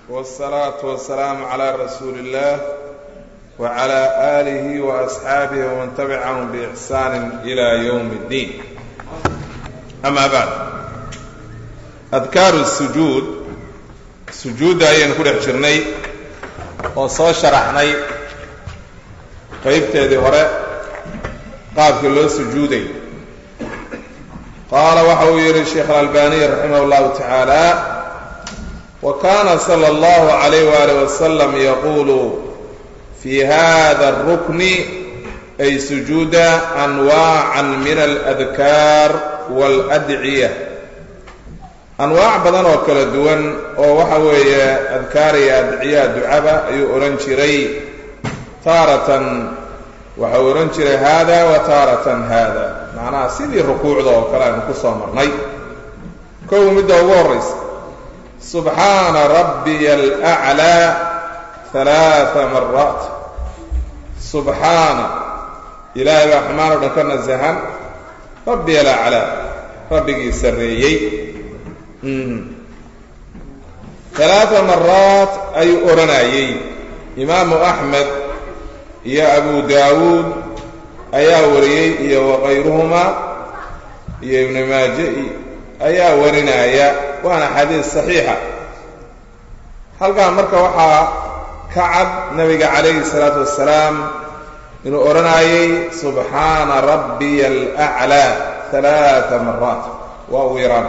والصلاة والسلام على رسول الله وعلى آله وأصحابه ومن تبعهم بإحسان إلى يوم الدين أما بعد أذكار السجود sujuudda ayaynu ku dhex jirnay oo soo sharaxnay qaybteedii hore qaabkii loo sujuuday qaala waxa uu yidhi sheekh alalbaniy raximah اllahu tacaala wa kana salى اllahu عalayh waalih wasalam yaqulu fi hada الrukni ay sujuuda anwaaca min aladkaar waاladciya anwaac badan oo kala duwan oo waxa weeye adkaar iyo adciyaa ducaba ayuu odhan jiray taaratan waxau odhan jiray haada wa taaratan haada macnaha sidii rukuucda oo kale aynu ku soo marnay kow midda ugu horraysa subxaana rabbiya alaclaa halaaa maraat subxaana ilaahay baa xumaan o dhan ka nasahan rabbiya alaclaa rabbigii sarreeyey halaaa maraat ayuu odhanayey imaamu axmed iyo abu daawuud ayaa wariyey iyo wakayruhumaa iyo ibnu maaje ayaa warinaya waana xadiis saxiixa halkan marka waxaa ka cad nabiga calayhi salaatu wassalaam inuu odhanayey subxaana rabbiya alaclaa halaaa maraat waa ugu yaraan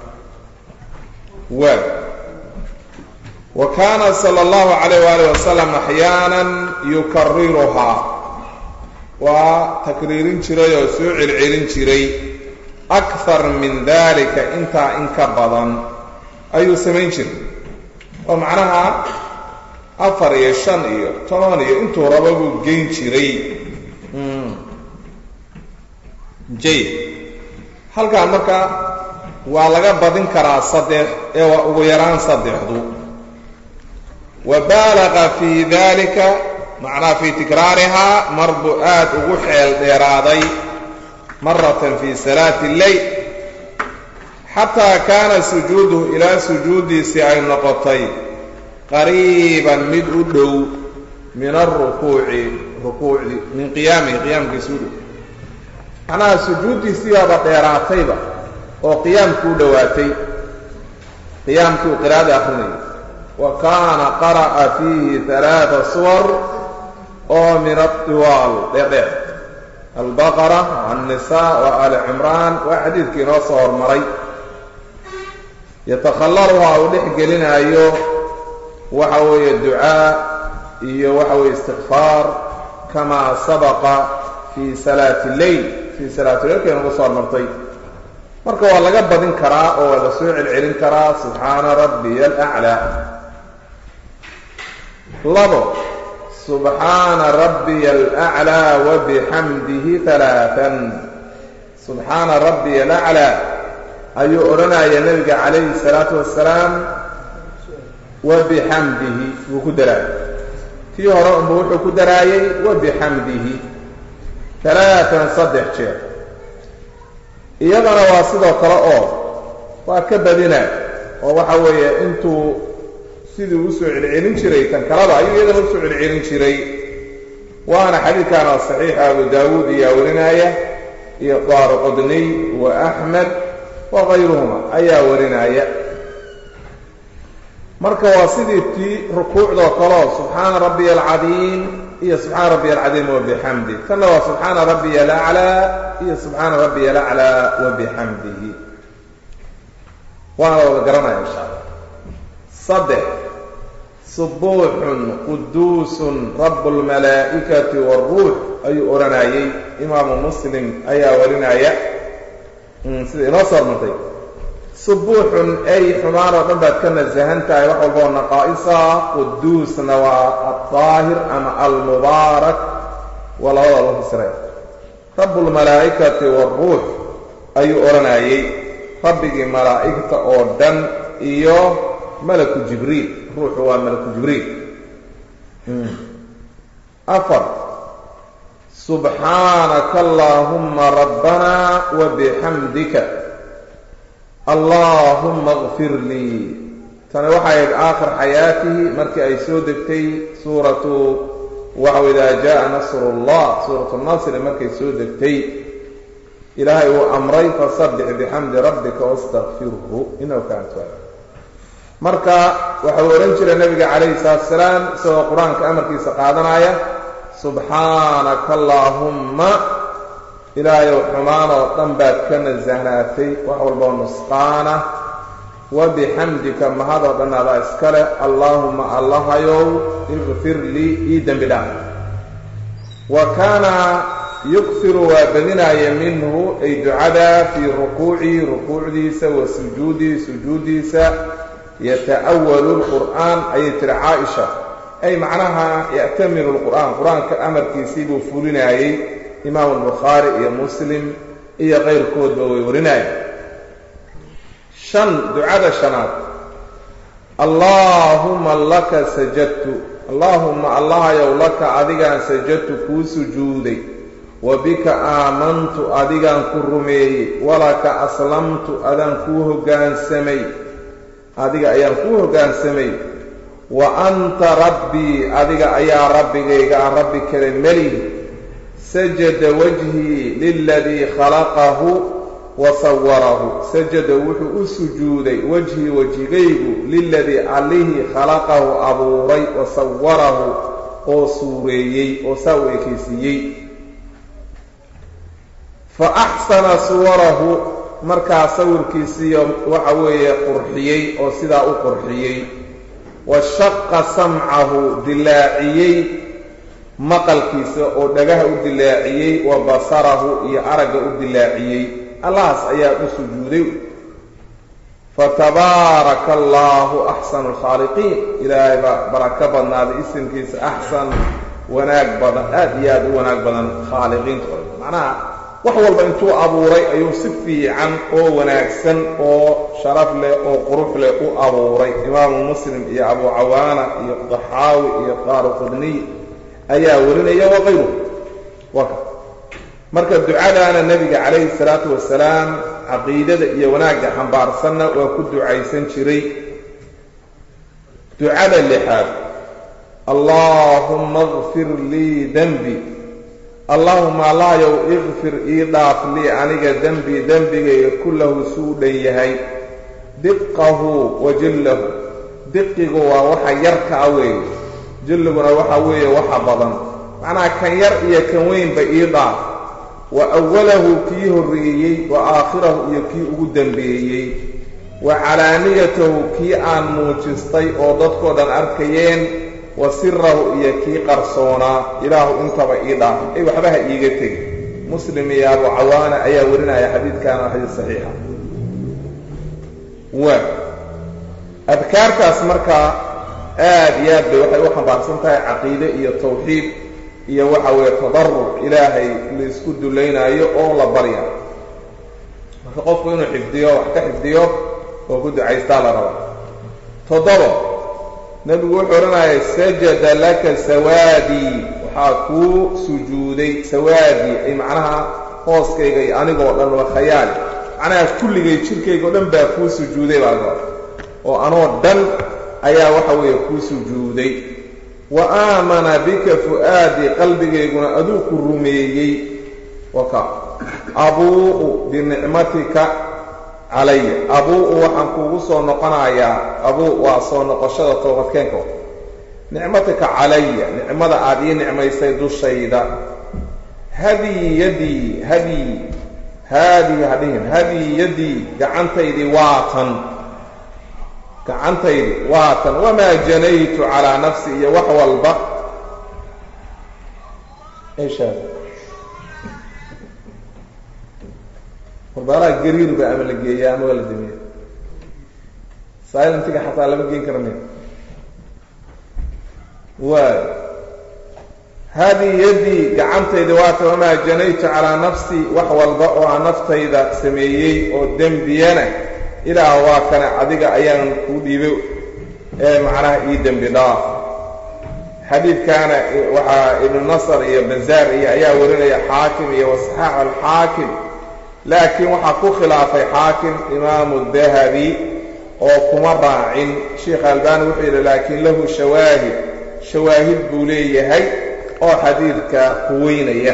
waag wa kaana sala allahu calayh waalih wasalam axyaana yukariruhaa waa takriirin jiray oo soo celcelin jiray akthar min dalika intaa in ka badan ayuu samayn jiray oo macnaha afar iyo shan iyo toban iyo intuu rabo buu geyn jiray jay halkaan marka waa laga badin karaa saddex ee waa ugu yaraan saddexdu wa baalaqa fii dalika macnaha fii tikraarihaa mar buu aad ugu xeel dheeraaday maratan fii salaati lleyl xataa kaana sujuuduhu ilaa sujuuddiisii ay noqotay qariiban mid u dhow min arukuuci rukuucdi min qiyaamihi qiyaamkiisi u dhow macnaha sujuuddiisiibaaba dheeraatayba oo qiyaamkii u dhowaatay qiyaamkii uu qiraa'ada akrinayay wa kaana qara'a fiihi halaaa suwar oo min adiwaal dheerdheer albaqara annisaa wa ali cimraan waa xadiidkii inoo soo hormaray yatakhallaluhaa uu dhex gelinaayo waxa weeye ducaa iyo waxa weeye istikfaar kamaa sabaqa fii salaati lleyl fii salaati leylka inagu soo hormartay marka waa laga badin karaa oo waa la soo celcelin karaa subxaana rabbiya alaclaa labo subxaana rabbiya alaclaa wabixamdihi halaaan subxaana rabbiya alaclaa ayuu odhanaya nebiga calayhi salaatu wasalaam wabixamdihi wuu ku daraayay tii hore unba wuxuu ku daraayey wabixamdihi halaatan saddex jeer iyadana waa sidoo kale oo waa ka badina oo waxa weeye intuu sidii usoo celcelin jiray kan kalaba ayuu iyadana usoo celcelin jiray waana xadiidkaana saxiixa abu daawuud iyaa warinaya iyo daaro qodniy wa axmed wa kayruhuma ayaa warinaya marka waa sidii tii rukuucdoo kaleo subxaana rabbiya alcadiim iyo subxaana rabbiya alcadiim wabixamdi tanna waa subxaana rabbiya alaclaa iyo subxaana rabbiya alaclaa wabixamdihi waana la wada garanaya insha allah saddex subuuxun quduusun rabu lmalaa'ikati waaruux ayuu odhanayey imaamu muslim ayaa warinaya sida inoo soo hormartay subuuxun ay xumaan oo dhan baad ka nasahan tahay wax walba oo naqaa'isa quduusna waa aldaahir ama almubaarak waa labada loo fasiray rabu lmalaa'ikati waaruux ayuu odhanayey rabbigii malaa'igta oo dhan iyo malaku jibriil ruuxu waa malaku jibriil afar subxaanaka allaahuma rabbana wabixamdika allaahuma اغfir lii tani waxay ahayd aakhir xayaatihi markii ay soo degtay suuratu waxau idaa jaa nasrullah suuratu nasri markay soo degtay ilaahay uu amray fasabbix bixamdi rabbika wastakfirhu inahu kaana tawaaba marka waxau odhan jiray nabiga calayhi salaatu salaam isagoo qur-aanka amarkiisa qaadanaya subxaanaka allaahumma ilaahayow xumaan oo dhan baad ka nasahnaatay wax walboo nusqaana wa bixamdika mahadoo dhan adaa iskale allaahuma allahayow ikfir lii ii dembi dhaaf wa kaana yukfiru waa badinaya minhu ay ducada fii rukuucihi rukuucdiisa wa sujuudihi sujuudiisa yata'awalu lqur'aan ayay tiri caaisha ay macnaha ya'tamiru lqur'aan qur-aanka amarkiisii buu fulinaayey imaamu albukhaari iyo muslim iyo kayrkoodba way warinayeen shan ducada shanaad allaahuma laka sajadtu allaahuma allahayow laka adigaan sajadtu kuu sujuuday wa bika aamantu adigaan ku rumeeyey walaka aslamtu adaan kuu hoggaansamay adiga ayaan kuu hoggaansamay wa anta rabbii adiga ayaa rabbigayga ah rabbi kale melihi sajada wajhii liladii khalaqahu wa sawarahu sajada wuxuu u sujuuday wajhii wejigaygu liladii allihii khalaqahu abuuray wa sawarahu oo suureeyey oo saa u ekaysiiyey fa axsana suwarahu markaa sawirkiisiiyo waxa weeye qurxiyey oo sidaa u qurxiyey wa shaqa samcahu dilaaciyey maqalkiisa oo dhagaha u dilaaciyey wa basarahu iyo aragga u dilaaciyey allahaas ayaa u sujuuday fatabaaraka allaahu axsanu alkhaaliqiin ilaahay baa barako badnaaday isimkiisa axsan wanaag badan aad iyo aad u wanaag badan khaaliqiinta o macnaha wax walba intuu abuuray ayuu si fiican oo wanaagsan oo sharaf leh oo qurux leh u abuuray imaamu muslim iyo abu cawaana iyo daxaawi iyo qaaru qudniy ayaa warinaya waqayru waka marka ducadaana nebiga calayhi salaatu wasalaam caqiidada iyo wanaagga xambaarsanna waa ku ducaysan jiray ducada lixaad allaahumma kfir lii dembi allaahuma allahayow ikfir ii dhaaf lii aniga dembi dembigayga kullahu suu dhan yahay diqahu wa jillahu diqigu waa waxa yarkaa weeye jilliguna waxa weeye waxa badan macnaha kan yar iyo kan weynba ii dhaaf wa awalahu kii horreeyey wa aakhirahu iyo kii ugu dembeeyey wa calaaniyatahu kii aan muujistay oo dadkoo dhan arkayeen wa sirahu iyo kii qarsoonaa ilaahu intaba ii dhaaf ay waxba ha iiga tegi muslim iyo abu cawaana ayaa warinaya xadiidkan waa xadiid saxiixa wa adkaartaas markaa aad iyo aad bay waxay u xambaarsan tahay caqiide iyo tawxiid iyo waxa weeye tadaruc ilaahay laisku dulaynaayo oo la barya marka qofku inuu xifdiyo wax ka xifdiyo oo ku ducaystaa la raba toddoba nebigu wuxuu odhanayay sajada laka sawaadii waxaa kuu sujuuday sawaadii ay macnaha hooskayga iyo anigoo dhan waa khayaali macnaha kulligay jirkayga o dhan baa kuu sujuuday baa laga oo anoo dhan ayaa waxa weeye kuu sujuuday wa aamana bika fu'aadii qalbigayguna aduu ku rumeeyey waka abuu'u binicmatika calaya abuu-u waxaan kuugu soo noqonayaa abuu waa soo noqoshada toobadkeenka nicmatika calaya nicmada aada ii nicmaysay dushayda hadii yadii hadii haadii hadhihin hadii yadii gacantaydii waatan gacantaydi waatan wamaa janaytu calaa nafsi iyo wax walba eshaa warbaalaha gariirba ama la geeyaa ama waa la damiya silentiga xataa lama geen kara miya waay haadii yadii gacantaydi waatan wamaa janaytu calaa nafsi wax walba oo aan naftayda sameeyey oo dembiyana ilaah waa kane adiga ayaan kuu dhiibay ee macnaha ii dembi dhaaf xadiidkaana waxaa ibnu nasr iyo bazaar iyo ayaa warinaya xaakim iyo wasaxaax alxaakim laakiin waxaa ku khilaafay xaakim imaamu dahabi oo kuma raacin sheikh albani wuxuu yidhi laakiin lahu shawaahid shawaahid buu leeyahay oo xadiidka quweynaya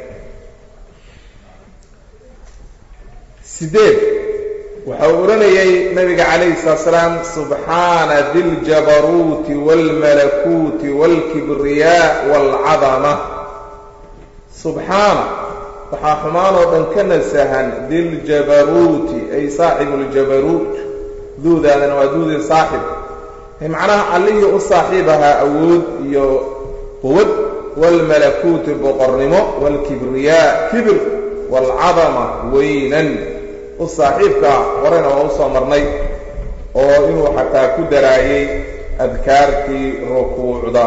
sideed waxa uu odhanayay nabiga calayhi salaatu salaam subxaana diljabaruuti waalmalakuuti waalkibriyaa waalcadama subxaana waxaa xumaan oo dhan ka nasahan diljabaruuti ay saaxibuuljabaruut duudaadana waa duudii saaxib macnaha allihii u saaxiib ahaa awood iyo quwad waalmalakuuti boqornimo waalkibriyaa kibir waalcadama weynan u saaxiibkaa horena waa usoo marnay oo inuu xataa ku daraayay adkaartii rukuucda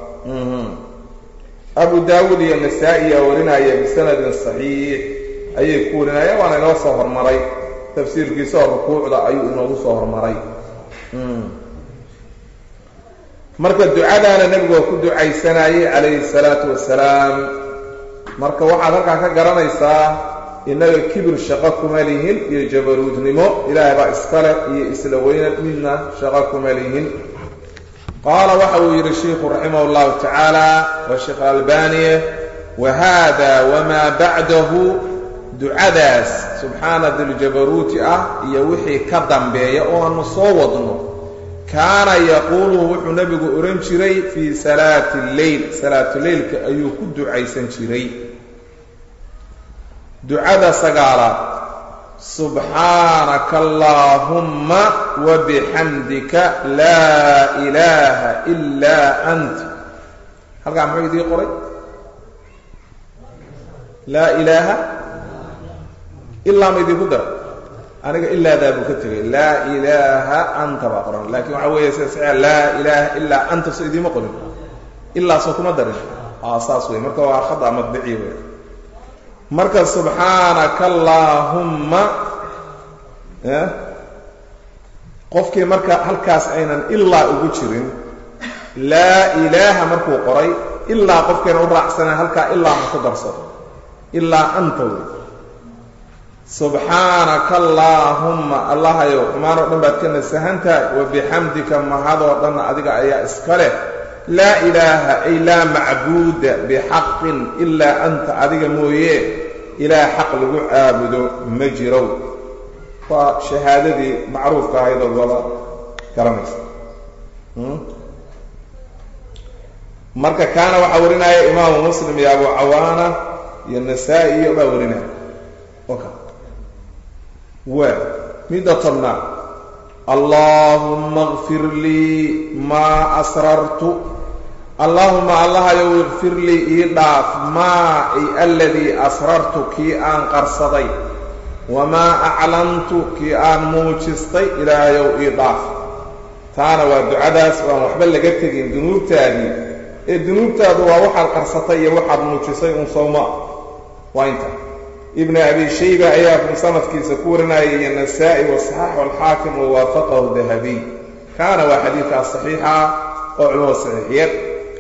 abu daawuud iyo nasaa-iya warinaya bisanadin saxiix ayay ku warinayaan waana inoo soo hormaray tafsiirkiisa oo rukuucda ayuu inoogu soo hormaray marka ducadaana nebigu waa ku ducaysanayay calayhi salaatu wasalaam marka waxaad halkaa ka garanaysaa innaga kibir shaqo kuma lihin iyo jabaruudnimo ilaahay baa iskale iyo isla weyna midna shaqo kuma lihin qaala waxa uu yidhi shiikhu raximah llahu tacaala waa sheekh albaniye wa hada wamaa bacdahu ducadaas subxaana diljabaruuti ah iyo wixii ka dambeeya oo aanu soo wadno kaana yaquuluhu wuxuu nebigu odhan jiray fii salaati lleyl salaatuleylka ayuu ku ducaysan jiray ducada sagaalaad subxaanaka allaahumma wabixamdika laa ilaaha ilaa ant halkaa muxuu idii qoray laa ilaaha ilaa ma idinku dara aniga ilaadaa buu ka tegay laa ilaaha anta baa qoran laakiin waxaa weeye sida saxiixa laa ilaaha ilaa anta soo idiima qorin ilaasoo kuma darin a saas wey marka waa khada madbici wey marka subxaanaka allaahumma qofkii marka halkaas aynan ilaa ugu jirin laa ilaaha markuu qoray ilaa qofkayna u raacsaneen halkaa ilaa ha ku darsado ilaa anta wey subxaanaka allaahumma allahayow xumaan oo dhan baad ka nasahan tahay wa bixamdika mahadoo dhanna adiga ayaa iska leh laa ilaaha ay laa macbuuda bixaqin ilaa anta adiga mooye ilaah xaq lagu caabudo ma jirow waa shahaadadii macruufka ahaydoo wada garanaysa marka kaana waxaa warinaya imaamu muslim iyo abu cawaana iyo nasaa-i iyo baa warinaya oka waa midda tobnaad allaahumma kfir lii maa asrartu allaahuma allahayow ikfir lii ii dhaaf maa ay aladii asrartu kii aan qarsaday wamaa aclantu kii aan muujistay ilaahayow ii dhaaf taana waa ducadaas waan waxba laga tegin dunuubtaadii ee dunuubtaadu waa waxaad qarsatay iyo waxaad muujisay un sowma waa inta ibn abi shayba ayaa musanafkiisa ku warinaya iyo nasaa-i wasaxaxu alxaakim wawaafaqahu dahabiy kaana waa xadiidkaas saxiixa oo culimada saxiixiyad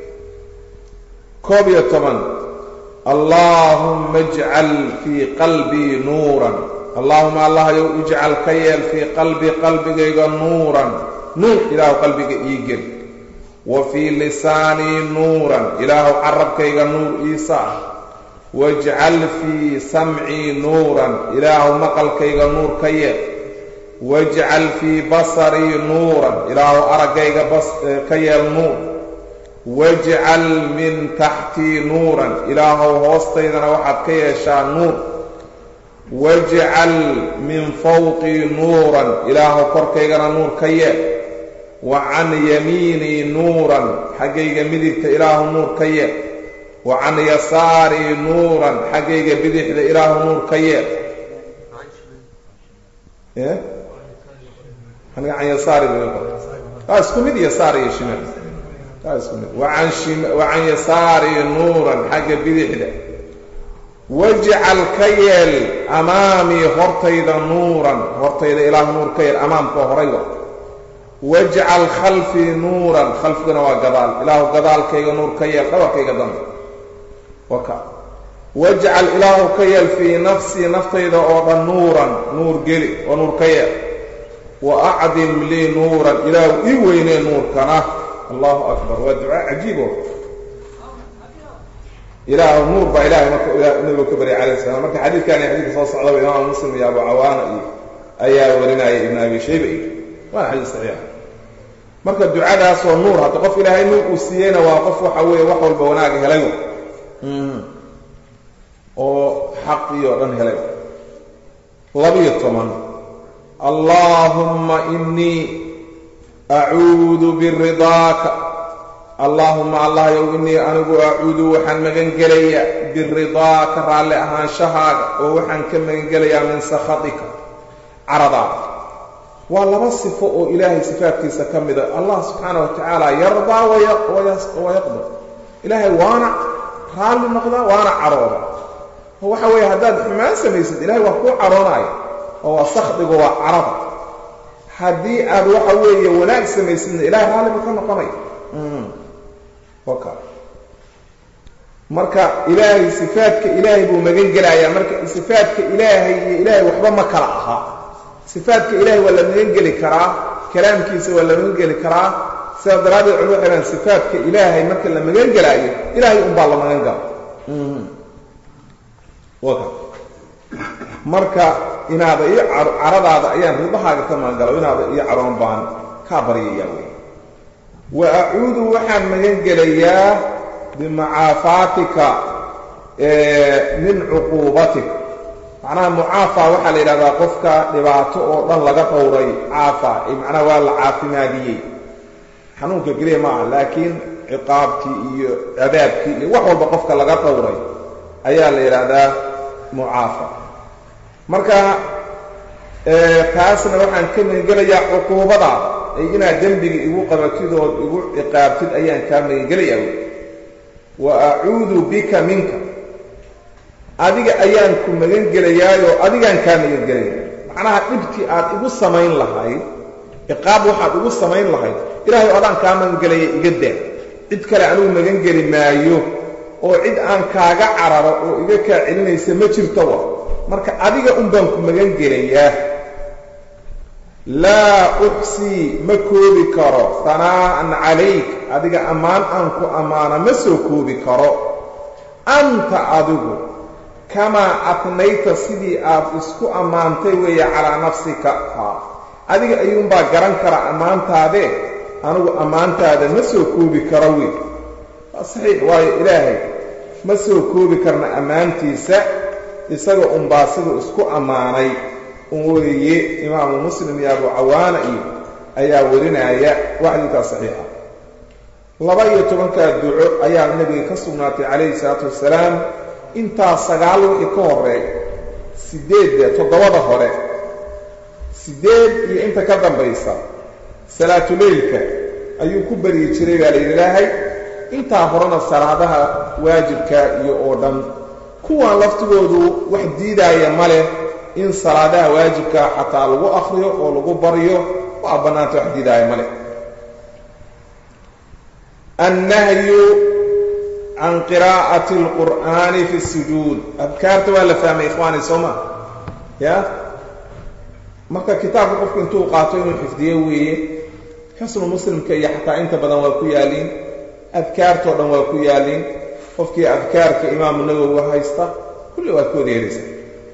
koob iyo toban allaahumma ijcal fii qalbii nuuran allaahuma allahyow ijcal ka yeel fii qalbii qalbigayga nuuran nuur ilaahu qalbiga ii gel wa fii lisaanii nuuran ilaahu carabkayga nuur iisa ah wajcal fii samcii nuuran ilaahu maqalkayga nuur ka yeel wajcal fii basarii nuuran ilaahu araggayga ka yeel nuur wajcal min taxtii nuuran ilaahow hoostaydana waxaad ka yeeshaa nuur wajcal min fawqii nuuran ilaahow korkaygana nuur ka yeel wa can yamiinii nuuran xaggayga midigta ilaahu nuur ka yeel wa can yasaarii nuuran xaggayga bidixda ilaahu nuur ka yeel aniga can yasaari waa isku mid yasaar iyo shimaal waa isku mid wa can yasaarii nuuran xagga bidixda wajcal ka yeel amaamii hortayda nuuran hortayda ilaahu nuur ka yeel amaamka horayba wajcal khalfii nuuran khalfigana waa gadaal ilaahu gadaalkayga nuur ka yeel dhabarkayga dambe waka wajcal ilaahu ka yeel fii nafsii naftayda oo dhan nuuran nuur geli oo nuur ka yeel wa acdim lii nuuran ilaahu ii weynee nuurkana allahu akbar waa ducaa cajiibo ilaahu nuur baa ilahay marka nabigu ka baryay calayh salam marka xadiidkani xadiidka soo socdaba imaam muslim iyo abu cawaana iyo ayaa warinaya ibn abi shayba iyo waana xadiis saxiixa marka ducadaasoo nuur hadda qof ilaahay nuur uu siiyeyna waa qof waxa weeye wax walba wanaag helay oo xaqii oo dhan helay labiyo toban allaahumma inii acuudu biridaaka allaahuma allah yow inii anigu acuudu waxaan magan gelayaa biridaaka raalli ahaanshahaaga oo waxaan ka magan gelayaa min sakhatika caradaada waa laba sifo oo ilaahay sifaadkiisa ka mida allah subxaana wa tacaala yardaa wayaqdar ilaahay waana raalli noqdaa waana carooda oo waxa weeye haddaad xumaan samaysid ilahay waa kuu caroonaya oo waa sakhdigu waa carada haddii aad waxa weeye wanaag samaysidna ilahay raalli buu ka noqonaya waka marka ilaahay sifaadka ilaahay buu magan gelayaa marka sifaadka ilaahay iyo ilaahay waxba ma kala aha sifaadka ilaahay waa la magan geli karaa kalaamkiisa waa la magan geli karaa sidaas daraaddeed culum waxay dhahan sifaadka ilaahay marka la magan gelaayo ilaahay unbaa la magan gala waka marka inaada io caradaada ayaan ridahaaga ka magan galo inaada iyo caroon baan kaa baryayaa wey wa acuudu waxaan magan gelayaa bimacaafaatika min cuquubatika macnaha mucaafaa waxaa la yidhahdaa qofka dhibaato oo dhan laga dhowray caafa macnaha waa la caafimaadiyey xanuunka keliya ma aha laakiin ciqaabkii iyo cadaabkii iyo wax walba qofka laga dhowray ayaa la yidhaahdaa mucaafa marka taasna waxaan ka magangelayaa cuquubadaada ay inaad dembiga igu qabatid ood igu ciqaabtid ayaan kaa magangelayaa wy wa acuudu bika minka adiga ayaan ku magan gelayaayoo adigaan kaa magan gelaya macnaha dhibtii aad igu samayn lahayd ciqaab waxaad igu samayn lahayd ilaahay adaan kaa magan gelaya iga daa cid kale anigu magan geli maayo oo cid aan kaaga cararo oo iga kaa celinaysa ma jirto wa marka adiga un baan ku magan gelayaa laa uxsii ma koobi karo hanaa'an calayk adiga ammaan aan ku ammaano ma soo koobi karo anta adigu kamaa atnayta sidii aad isku ammaantay weeye calaa nafsika haa adiga ayuunbaa garan kara ammaantaadee anigu ammaantaada ma soo koobi karo wey waa saxiix waayo ilaahay ma soo koobi karna ammaantiisa isaga unbaa siduu isku ammaanay un weeye imaamu muslim iyo abu cawaana iyo ayaa warinaya waxdiikaa saxiixa laba iyo tobankaa duco ayaa nebiga ka sugnaatay calayhi salaatu wasalaam intaa sagaal wixii ka horeey siddeedda toddobada hore siddeed iyo inta ka dambaysa salaatuleylka ayuu ku baryi jiray baa layidhi ilaahay intaa horena salaadaha waajibka iyo oo dhan kuwan laftigoodu wax diidaaya ma leh in salaadaha waajibkaa xataa lagu akriyo oo lagu baryo waa bannaanta wax diidaaya ma leh annahyu can qiraa'ati alqur'aani fi sujuud adkaarta waa la fahmay ikhwaani soo ma ya marka kitaabka qofku intuu qaato inuu xifdiyo weeye xusnu muslimka iyo xataa inta badan waa ku yaaliin adkaartoo dhan waa ku yaaliin qofkii adkaarka imaamu nawowi haysta kulli waad ka wada helaysa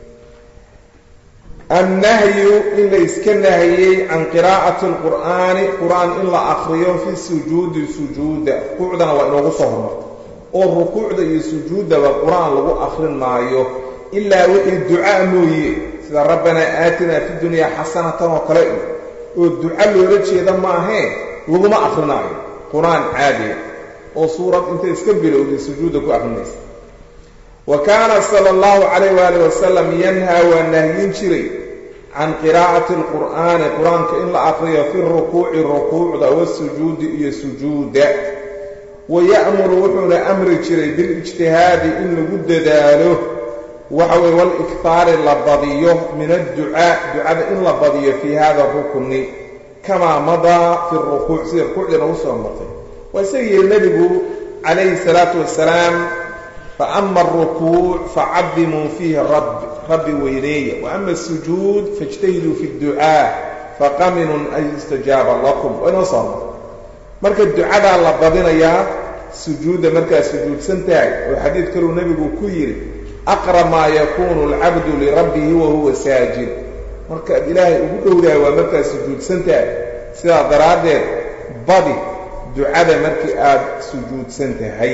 annahyu in la iska nahiyey can qiraa'ati alqur'aani qur-aan in la akriyo fi sujuudi sujuuda rukuucdana waa inoogu soo hormarta oo rukuucda iyo sujuuddaba qur-aan lagu akrin maayo ilaa wixii ducaa mooye sida rabbanaa aatinaa fi dunyaa xasanatan oo kale iyo oo duca loola jeeda maahee laguma akrinaayo qur-aan caadiya oo suurad intay iska bilowday sujuudda ku akrinaysa wa kaana sala allahu calayh waali wasalam yanhaa waa nahyin jiray can qiraa'ati alqur'aani qur-aanka in la akriyo fi rukuuci rukuucda wasujuudi iyo sujuudda wa ya'muru wuxuuna amri jiray bilijtihaadi in lagu dadaalo waxa weye walikhaari la badiyo min adducaa ducada in la badiyo fii hada rukni kamaa madaa fi rukuuc sida rukuucdii nagu soo martay waa isaga yihi nebigu calayhi salaatu wasalaam faama alrukuuc facadimuu fiihi rabbi rabbi weyneeya wa ama asujuud faijtahiduu fi dducaa faqaminun an yustajaaba lakum waa inoo soo mar marka ducadaa la badinayaa sujuudda markaad sujuudsan tahay oo xadiid kaluu nebigu ku yidhi aqrab maa yakuunu alcabdu lirabbihi wa huwa saajid markaad ilaahay ugu dhowdahay waa markaad sujuudsan tahay sidaa daraaddeed badi ducada markii aad sujuudsan tahay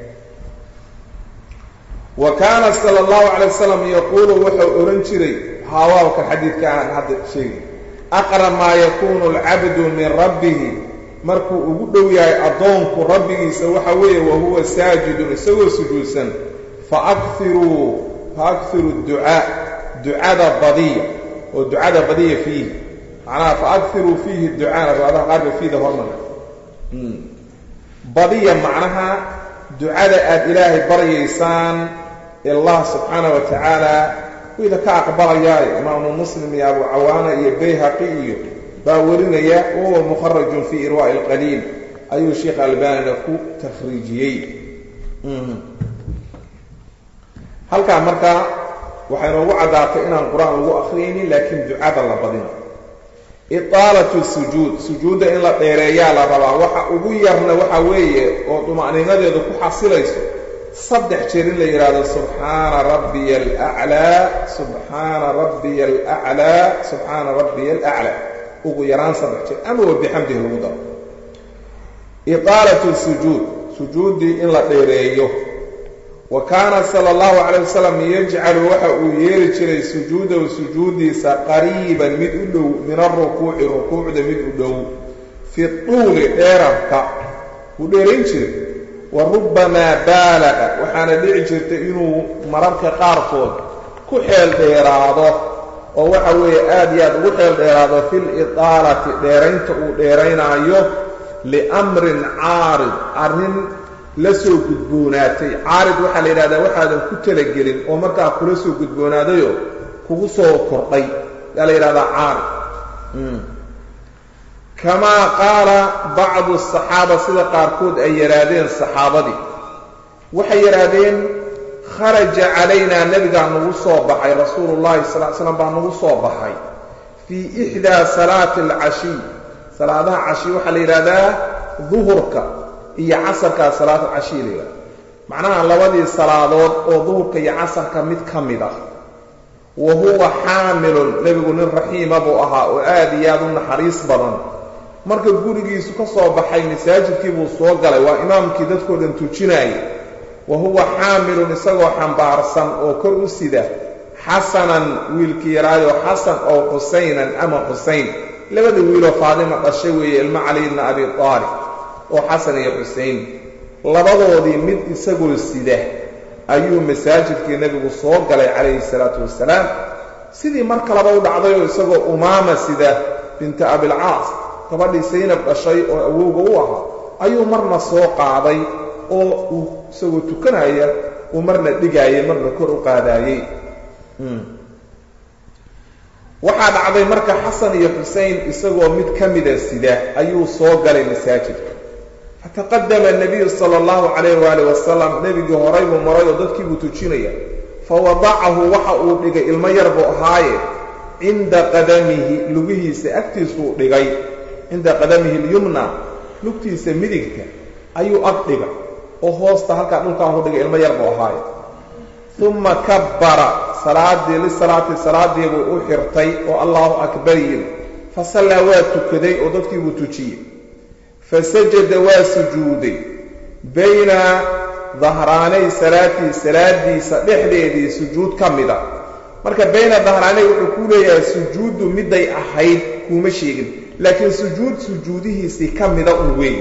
wa kaana sala allahu calay wasalam yaquulu wuxuu odhan jiray haawaabka xadiidka aan hadda sheegi aqrab maa yakuunu alcabdu min rabbihi markuu ugu dhow yahay addoonku rabbigiisa waxa weeye wa huwa saajidun isagoo sujuudsan faakiruu faakhiru ducaa ducada badiya oo ducada badiya fiihi macnaha faakiruu fiihi ducaana riwaadaha qaarba fiida hormara badiya macnaha ducada aada ilaahay baryaysaan allah subxaana wa tacaala wida ka aqbalayaayo imaamu muslim iyo abu cawaana iyo bayhaqi iyo baa warinaya wahuwa mukharajun fii irwaa'i alqaliil ayuu sheekh albanina ku takhriijiyey halkaa markaa waxay noogu caddaatay inaan qur-aan lagu akhriyaynin laakiin ducada la badina itaalatu sujuud sujuudda in la dheereeyaa la rabaa waxa ugu yarna waxa weeye oo duma'niinadeedu ku xasilayso saddex jeer in la yidhaahdo subxaana rabbiya alaclaa subxaana rabbiya alaclaa subxaana rabbiya alaclaa ugu yaraan saddex jeer ama wa bixamdihi lagu daro itaalatu sujuud sujuuddii in la dheereeyo wa kaana sala allahu calayh wasalam yajcalu waxa uu yeeli jiray sujuudahu sujuuddiisa qariiban mid u dhow min alrukuuci rukuucda mid u dhow fi tuuli dheerarka wuu dheerayn jiray wa rubbamaa baalaqa waxaana dhici jirta inuu mararka qaarkood ku xeel dheeraado oo waxa weeye aad iyo aad ugu xeel dheeraado fil itaalati dheeraynta uu dheeraynaayo liamrin caarid arrin la soo gudboonaatay caarid waxaa la yidhahdaa waxaadan ku talagelin oo markaa kula soo gudboonaadayoo kugu soo kordhay yaa la yidhahdaa caarid kamaa qaala bacdu asaxaaba sida qaarkood ay yidhaahdeen saxaabadii waxay yidhaahdeen kharaja calaynaa nebigaa nagu soo baxay rasuulu llahi sal l slam baa nagu soo baxay fii ixdaa salaati alcashiy salaadaha cashiy waxaa la yidhahdaa duhurka iyo casarkaa salaat alcashiy la yidhahda macnaha labadii salaadood oo duhurka iyo casarka mid ka mid ah wa huwa xaamilun nebigu nin raxiima buu ahaa oo aad iyo aad u naxariis badan marka gurigiisu ka soo baxay masaajidkii buu soo galay waa imaamkii dadkoo dhan tujinaayay wa huwa xaamilun isagoo xambaarsan oo kor u sida xasanan wiilkii yaraayoo xasan oo xusaynan ama xusayn labada wiiloo faadima dhashay weeye ilmo cali bna abi aalib oo xasan iyo xusayn labadoodii mid isagoo sida ayuu masaajidkii nebigu soo galay calayhi salaatu wasalaam sidii mar kaleba u dhacdayoo isagoo umaama sida binta abilcaas gabadhii saynab dhashay oo awowga u ahaa ayuu marna soo qaaday oo uu isagoo tukanaya uu marna dhigaayay marna kor u qaadaayey waxaa dhacday marka xasan iyo xusein isagoo mid ka mida sida ayuu soo galay masaajidka fataqadama anabiyu sala allahu calayh waali wasalam nebigii horay buu maray oo dadkii buu tujinaya fawadacahu waxa uu dhigay ilmo yar buu ahaaye cinda qadamihi lugihiisa agtiisuu dhigay cinda qadamihi lyumna lugtiisa midigta ayuu ag dhigay oo hoosta halkaa dhulkaan ku dhigay ilmo yar buu ahaaye uma kabbara salaadii lisalaati salaadii buu u xirtay oo allahu akbar yidhi fasallaa waa tukaday oo dadkii buu tujiyey fasajada waa sujuuday bayna dahraanay salaatii salaadiisa dhexdeedii sujuud ka mida marka bayna dahraanay wuxuu ku leeyahay sujuuddu midday ahayd kuuma sheegin laakiin sujuud sujuudihiisii ka mida un weyn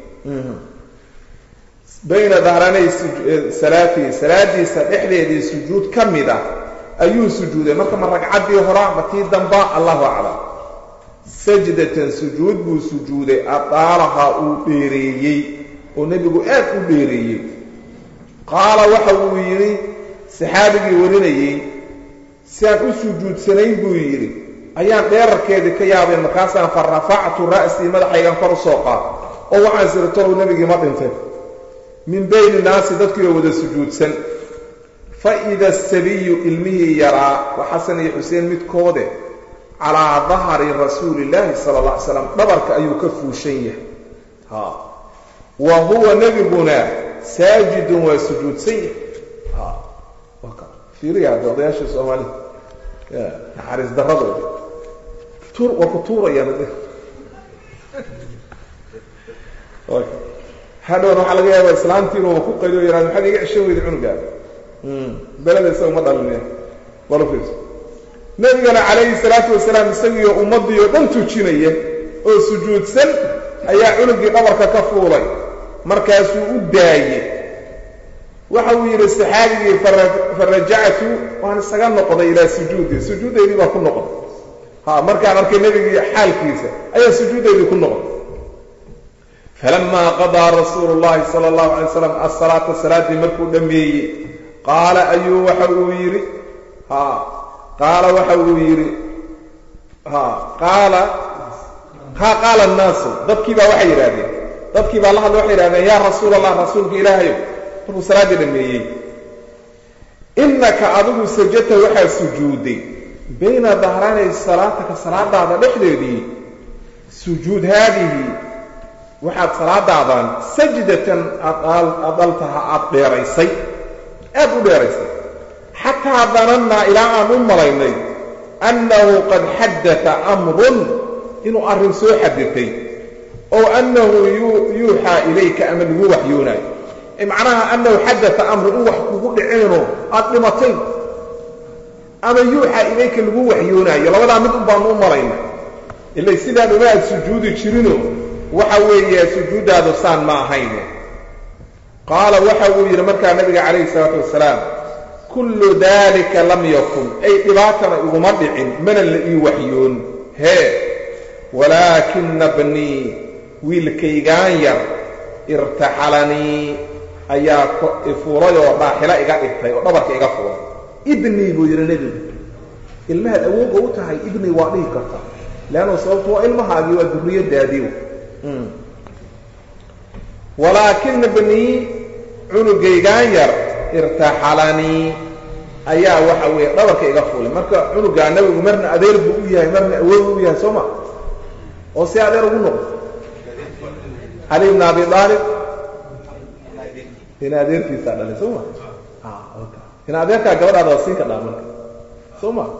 bayna dahraanay salaatii salaadiisa dhexdeedii sujuud ka mida ayuu sujuuday marka ma ragcaddii hora ma tii damba allahu aclam sajdatan sujuud buu sujuuday adaalahaa uu dheereeyey oo nebigu aad u dheereeyey qaala waxa uu yidhi saxaabigii warinayey si aan u sujuudsanayn buu yidhi ayaan dheerarkeedii ka yaabay markaasaan fa rafactu ra'sii madaxaygan kor u soo qaad oo waxaan sirtolow nebigii ma dhintay min bayni naasi dadkiioo wada sujuudsan fa ida asabiyu ilmihii yaraa waa xasan iyo xuseen midkoode calaa dahri rasuuli illaahi sala alla alay slam dhabarka ayuu ka fuushan yahay ha wa huwa nebiguna saajidun waa sujuudsan yahay ha waka fiiriya hadda odayaasha soomaalida ya naxariis daradooda tuur waa ku tuurayaan hadhown waxaa laga yaaba islaantiina waa ku qayliyo yaraad maxaad iga ceshan weyda cunugaada beleda isaga ma dhalin bal fiirso nebigana calayhi salaatu wasalaam isagiiyo ummaddii oo dhan tujinaya oo sujuudsan ayaa cunugii dhabarka ka fuulay markaasuu u daayey waxa uu yidhi saxaabigii farajactu waan isaga noqday ilaa sujuudi sujuuddaydii baa ku noqday ha markaan arkay nebigii xaalkiisa ayaa sujuuddaydii ku noqday falamaa qadaa rasuulu llahi sala allahu alay slam asalaata salaaddii markuu dhammeeyey qaala ayuu waxa uu yidhi ha qaala waxa uu yidhi ha qaala ha qaala annaasu dadkii baa waxay yidhahdeen dadkii baa la hadla waxay yidhahdeen yaa rasuul allah rasuulka ilaahayow markuu salaaddii dhammeeyey innaka adigu sajata waxaa sujuuday bayna dahraanay salaataka salaadaada dhexdeedii sujuud haadihi waxaad salaadaadan sajdatan adaltaha aad dheeraysay aad u dheeraysay xataa danannaa ilaa aan u malaynay annahu qad xaddata amrun inuu arrin soo xaditay oo annahu yuuxaa ilayka ama lagu waxyoonaayo macnaha annahu xaddata amrun in wax kugu dhiceenoo aad dhimatay ama yuuxaa ilayka lagu waxyoonaayo labadaa mid un baanu u malaynay ilay sidaan uma aad sujuudi jirino waxa weeye sujuuddaadu saan ma ahayne qaala waxa uu yidhi markaa nabiga calayhi salaatu wasalaam kullu daalika lam yakun ay dhibaatana iguma dhicin mana la ii waxyoon hee walaakina bnii wiilkaygaan yar irtaxalanii ayaa ifuulay oo dhaaxilo iga dhigtay oo dhabarka iga fuulay ibnii buu yidhi nebigu ilmahaad awoogga u tahay ibnii waa dhihi karta leannu sababtu waa ilmahaagii waa durriyadaadii walaakina bnii cunugaygaan yar irtaxalanii ayaa waxa weeye dhabarka iga fuulay marka cunugaa nabigu marna adeer buu u yahay marna awood u yahay soo ma oo si adeer ugu noqdo cali bn abi aalib in adeerkiisaa dhalay soo ma in adeerkaa gabadhaada waa siin ka dhaa marka soo ma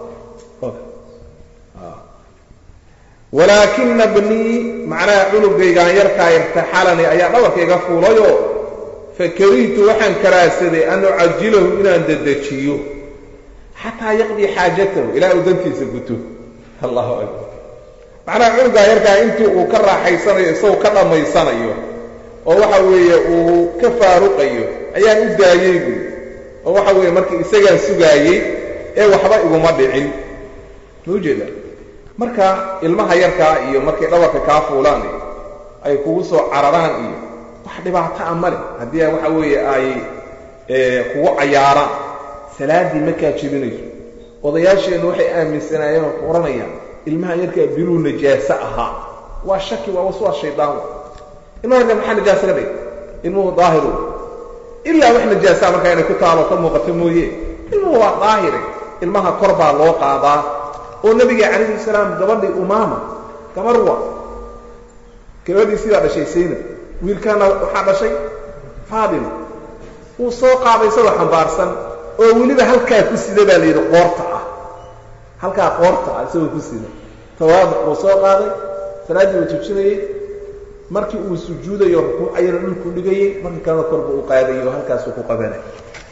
walaakina bnii macnaha cunugaygaan yarkaa irtaxalanii ayaa dhabarka iga fuulayoo fakarihtu waxaan karaahsaday an ucajilahu inaan dedejiyo xataa yaqdii xaajatahu ilaa uu dantiisa guto allahu akbar macnaha cunugaa yarkaa intii uu ka raaxaysanayo isagoo ka dhammaysanayo oo waxa weeye uu ka faaruqayo ayaan u daayey buy oo waxa weeye markii isagaan sugaayey ee waxba iguma dhicin ma ujeeda marka ilmaha yarkaa iyo markay dhabarka kaa fuulaan iyo ay kugu soo cararaan iyo wax dhibaato a male haddii waxa weeye ay kugu cayaaraan salaaddii makaa jebinayso odayaasheennu waxay aaminsanaayeen oo ku odhanayaan ilmaha yarkaa biluu najaaso ahaa waa shaki waa waswaa shaydaan ilmaha yarkaa maxaa najaaso ka dhig ilmuhu daahiru ilaa wax najaasaa markaa inay ku taalo ka muuqato mooye ilmuhu waa daahire ilmaha kor baa loo qaadaa oo nabiga calayhi salaam gabadhii umaama gabarwa gabadhii sidaa dhashay sayna wiilkaana waxaa dhashay faatima wuu soo qaaday isagoo xambaarsan oo weliba halkaa ku sida baa la yidhi qoorta ah halkaa qoorta ah isagoo ku sida tawaaduc buu soo qaaday salaaddii uu tujinayey markii uu sujuudayo rukuucayana dhulkuu dhigayey markii kalena korba u qaadayo halkaasuu ku qabanay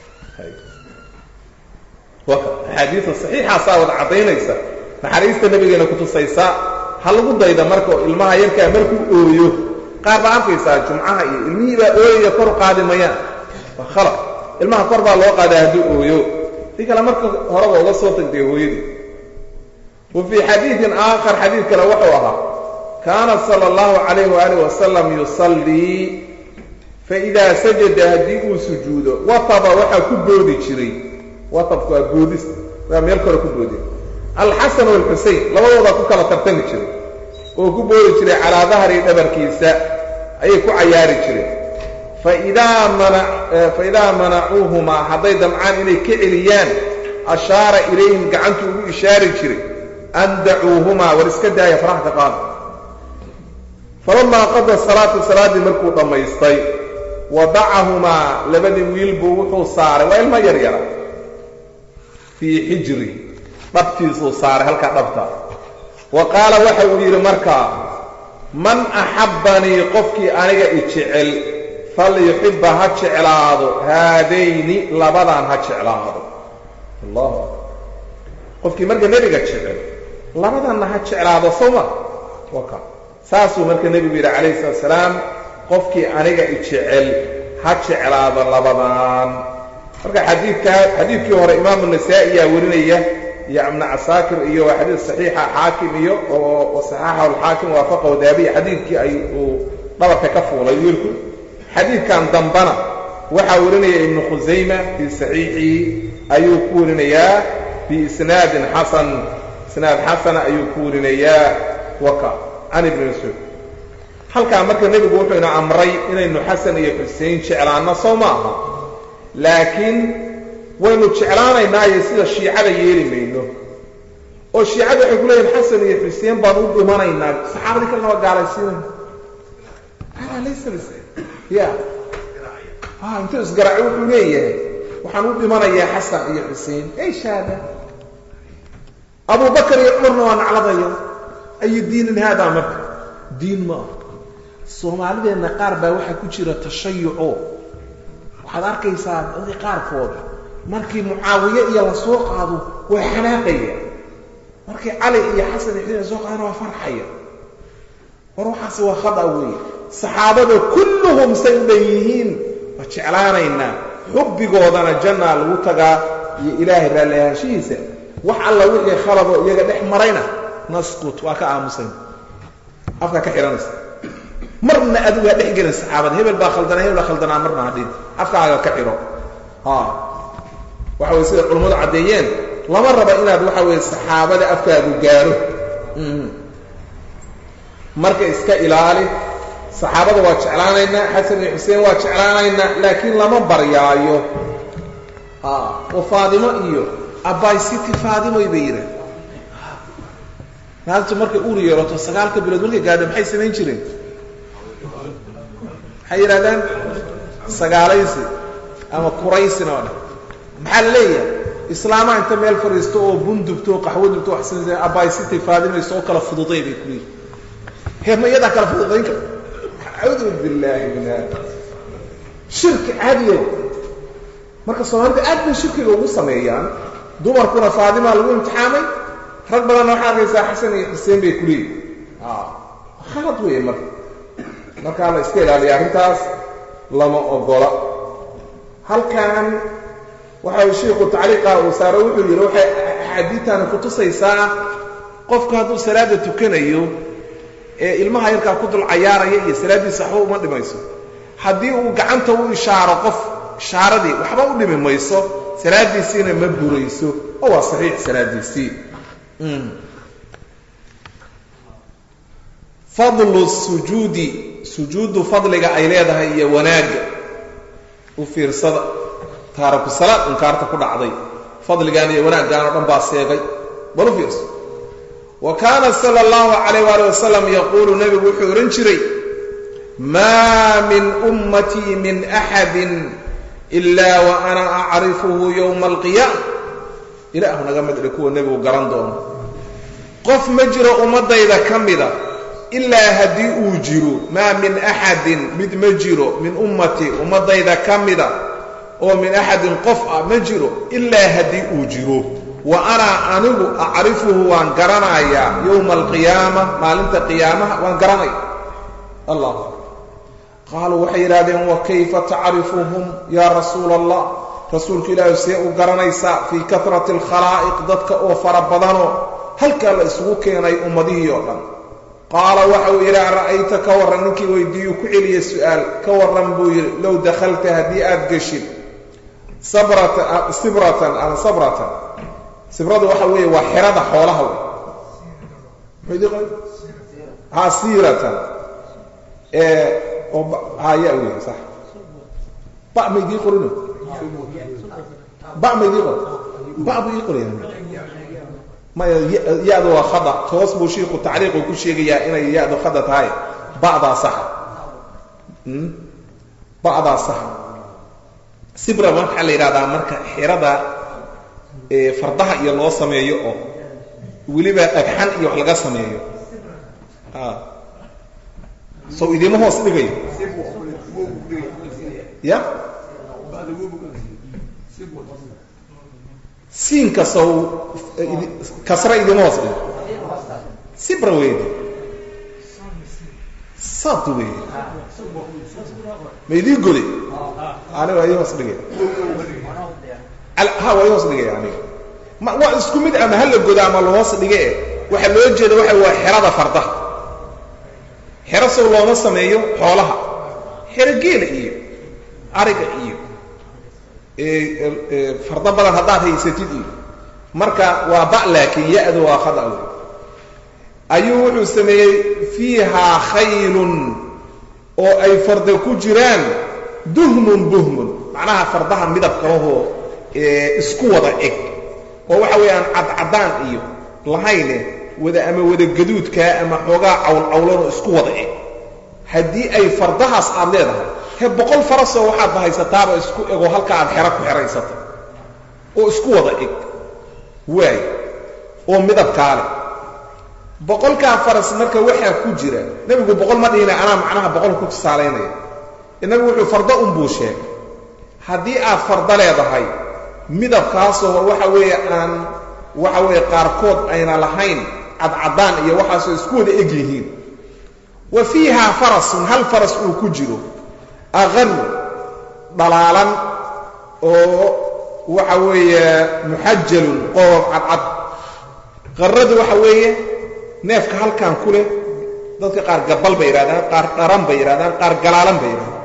axaadiida saxiixaasaa wada caddaynaysa naxariista nabigeena kutusaysaa ha lagu dayda marka oo ilmaha yarkaa markuu ooyo qaar baa arkaysaa jumcaha iyo ilmihii baa ooyaya kor qaadi mayaan waa khalaq ilmaha kor baa loo qaadaa hadduu ooyo si kale marka horeba uga soo tagtay hooyadii wa fii xadiidin aakhar xadiid kale wuxuu ahaa kaana sala allahu calayh waaalih wasalam yusallii faidaa sajada haddii uu sujuudo wataba waxaa ku boodi jiray watabku waa boodis waa meel kale ku boodi alxasan walxusein labadoodaa ku kala tartami jiray oo ku boodi jiray calaa dahri dhabarkiisa ayay ku cayaari jireen faidaa manacuuhumaa hadday damcaan inay ka celiyaan ashaara ilayhim gacantu ugu ishaari jiray an dacuuhumaa war iska daaya faraha ka qaada falamaa qada salaata salaaddii markuu dhammaystay wadacahumaa labadii wiil buu wuxuu saaray waa ilmo yar yara fii xijri dhabtiisuu saaray halkaa dhabta wa qaala waxa uu yidhi markaa man axabbanii qofkii aniga i jecel falyuxibba ha jeclaado haadayni labadan ha jeclaado allahu akbar qofkii marka nebiga jecel labadanna ha jeclaado soma waka saasuu marka nebigu yidhi calayhi salatu salaam qofkii aniga i jecel ha jeclaado labadan marka xadiidkaa xadiidkii hore imaamu nasaa'i yaa warinaya iyo ibnu casaakir iyo waa xadiid saxiixa xaakim iyo oo saxaaxahu alxaakim waafaqahu daabiya xadiidkii ay uu dhabarka ka fuulay wiilku xadiidkan dambana waxaa warinaya ibnu khusayma fii saxiixihi ayuu ku warinayaa biisnaadin xasan isnaad xasana ayuu ku warinayaa waka can ibni mascuud halkaa marka nebigu wuxuu ina amray inaynu xasan iyo xusein jeclaanno soo ma aha laakiin waynu jeclaanaynaayo sida shiicada yeeli mayno oo shiicada waxay ku leeyihin xasan iyo xuseen baan u dhimanaynaa saxaabadii kalena waa gaalaysiinayna hada laysa ya a intuu isgaraaco wuxuu leeyahay waxaan u dhimanayaa xasan iyo xuseen eish hada abu bakar iyo cumarna waa nacladaya ayu diinin haadaa marka diin ma ah soomaalideenna qaar baa waxaa ku jira tashayuco waxaad arkaysaa dadii qaarkood markii mucaawiye iyo la soo qaado waa xanaaqaya markii cali iyo xasan iyo xuseen la soo qaadana waa farxaya war waxaasi waa khada weeye saxaabada kulluhum say u dhan yihiin waa jeclaanaynaa xubbigoodana jannaa lagu tagaa iyo ilaahay raallihaanshihiisa wax alla wixii khaladoo iyaga dhex marayna naskut waa ka aamusayn afkaa ka xidhanaysa marna adigaa dhex gelin saxaabada hebel baa khaldanaa hebel baa khaldanaa marna hadhin afkaaga ka xidho waxa weye sida culammadu caddeeyeen lama raba inaad waxa weeye saxaabada afkaagu gaaro marka iska ilaali saxaabada waa jeclaanaynaa xasan iyo xuseen waa jeclaanaynaa laakiin lama baryaayo oo faadimo iyo abbay city faadimoy bay yidhaah naagtu markay uur yeelato sagaalka bilood markay gaadho maxay samayn jireen maxay yidhahdaan sagaalaysi ama kuraysina oo dhan maxaa la leeyahay islaamaha inta meel fadhiisto oo bun dubto oo qaxwo dubto wax sin abbay city faadimayso oo kala fududay bay ku leeyihin heerma iyadaa kala fududayn karta acuudu billaahi min hada shirki caadiyo marka soomaalida aad bay shirkiga ugu sameeyaan dumarkuna faadimaa lagu imtixaamay rag badanna waxaa arkaysaa xasan iyo xuseen bay ku leeyihin khalad weeye marka markaa la iska ilaaliya arrintaas lama ogola halkan waxa shiiku tacliiqa uu saaro wuxuu yidhi waxay axaadiidtani kutusaysaa qofku hadduu salaada tukanayo ee ilmaha yarkaa ku dul cayaaraya iyo salaaddiisa waxba uma dhimayso haddii uu gacanta u ishaaro qof ishaaradii waxba u dhimi mayso salaaddiisiina ma burayso oo waa saxiix salaaddiisii fadlu sujuudi sujuuddu fadliga ay leedahay iyo wanaagga u fiirsada taaraku salaad inkaarta ku dhacday fadligaan iyo wanaaggaan oo dhan baa seegay bal u fiirso wa kaana sala allahu calayh waali wasalam yaquulu nebigu wuxuu odhan jiray maa min ummatii min axadin ilaa wa ana acrifuhu yowma alqiyaama ilaahu naga midhi kuwa nebigu garan doono qof ma jiro ummaddayda ka mida ilaa haddii uu jiro maa min axadin mid ma jiro min ummatii ummaddayda ka mida oo min axadin qof ah ma jiro ilaa haddii uu jiro wa anaa anigu acrifuhu waan garanayaa yowma alqiyaama maalinta qiyaamaha waan garanaya allah qaaluu waxay yidhahdeen wa kayfa tacrifuhum yaa rasuula allah rasuulku ilaahi see u garanaysaa fii karati alkhalaa'iq dadka oo fara badanoo halkaa la isugu keenay ummadihii oo dhan qaala waxa uu yidhi ara'ayta ka warran ninkii weydiiyuu ku celiya su'aal ka warran buu yidhi low dakhalta haddii aad geshid sabratan sibratan ama sabratan sibradu waxa weeye waa xerada xoolaha wey ha siiratan oo haya wey sax ba ma idii qorino ba ma idii qor ba buu ii qoraya maya ya-du waa khada toos buu shiiku tacriiqu ku sheegayaa inay ya-du khada tahay ba'daa saxa ba'daa saxa sibra waxaa la yidhahdaa marka xirada fardaha iyo loo sameeyo oo weliba dhagxan iyo wax laga sameeyo sow idiima hoos dhigayo ya siinka sow kasra idiima hoos dhigo sibra weydi sad wey ma idii goli aniga ii hoos dhigay ha waa ii hoos dhigaya aniga ma waa isku mid ama hala goda ama lahoos dhige e waxaa loo jeeda waxa waa xerada fardaha xero sow looma sameeyo xoolaha xero geela iyo ariga iyo fardo badan haddaad haysatid iyo marka waa ba laakiin ya-du waa khada wey ayuu wuxuu sameeyey fiihaa khaylun oo ay farda ku jiraan duhmun buhmun macnaha fardaha midabka lahoo isku wada eg oo waxa weeyaan cadcadaan iyo lahayne wada ama wada gaduudkaa ama xoogaa cawlcawlanoo isku wada eg haddii ay fardahaas aad leedahay he boqol farasoo waxaad bahaysataaba isku egoo halka aad xero ku xehaysata oo isku wada eg waay oo midabkaa leh boqolkaa faras marka waxaa ku jira nebigu boqol ma dhihina anaa macnaha boqol ku tusaalaynaya inagu wuxuu fardo unbuu sheegay haddii aad fardo leedahay midabkaasoo waxa weeye aan waxa weeye qaarkood ayna lahayn cadcaddaan iyo waxaasoo isku wada eg yihiin wa fiihaa farasun hal faras uu ku jiro aqan dhalaalan oo waxa weeye muxajalun qoob cadcad qarradu waxa weeye neefka halkan ku leh dadka qaar gabal bay yidhahdaan qaar dharan bay yidhahdaan qaar galaalan bay yidhahdaan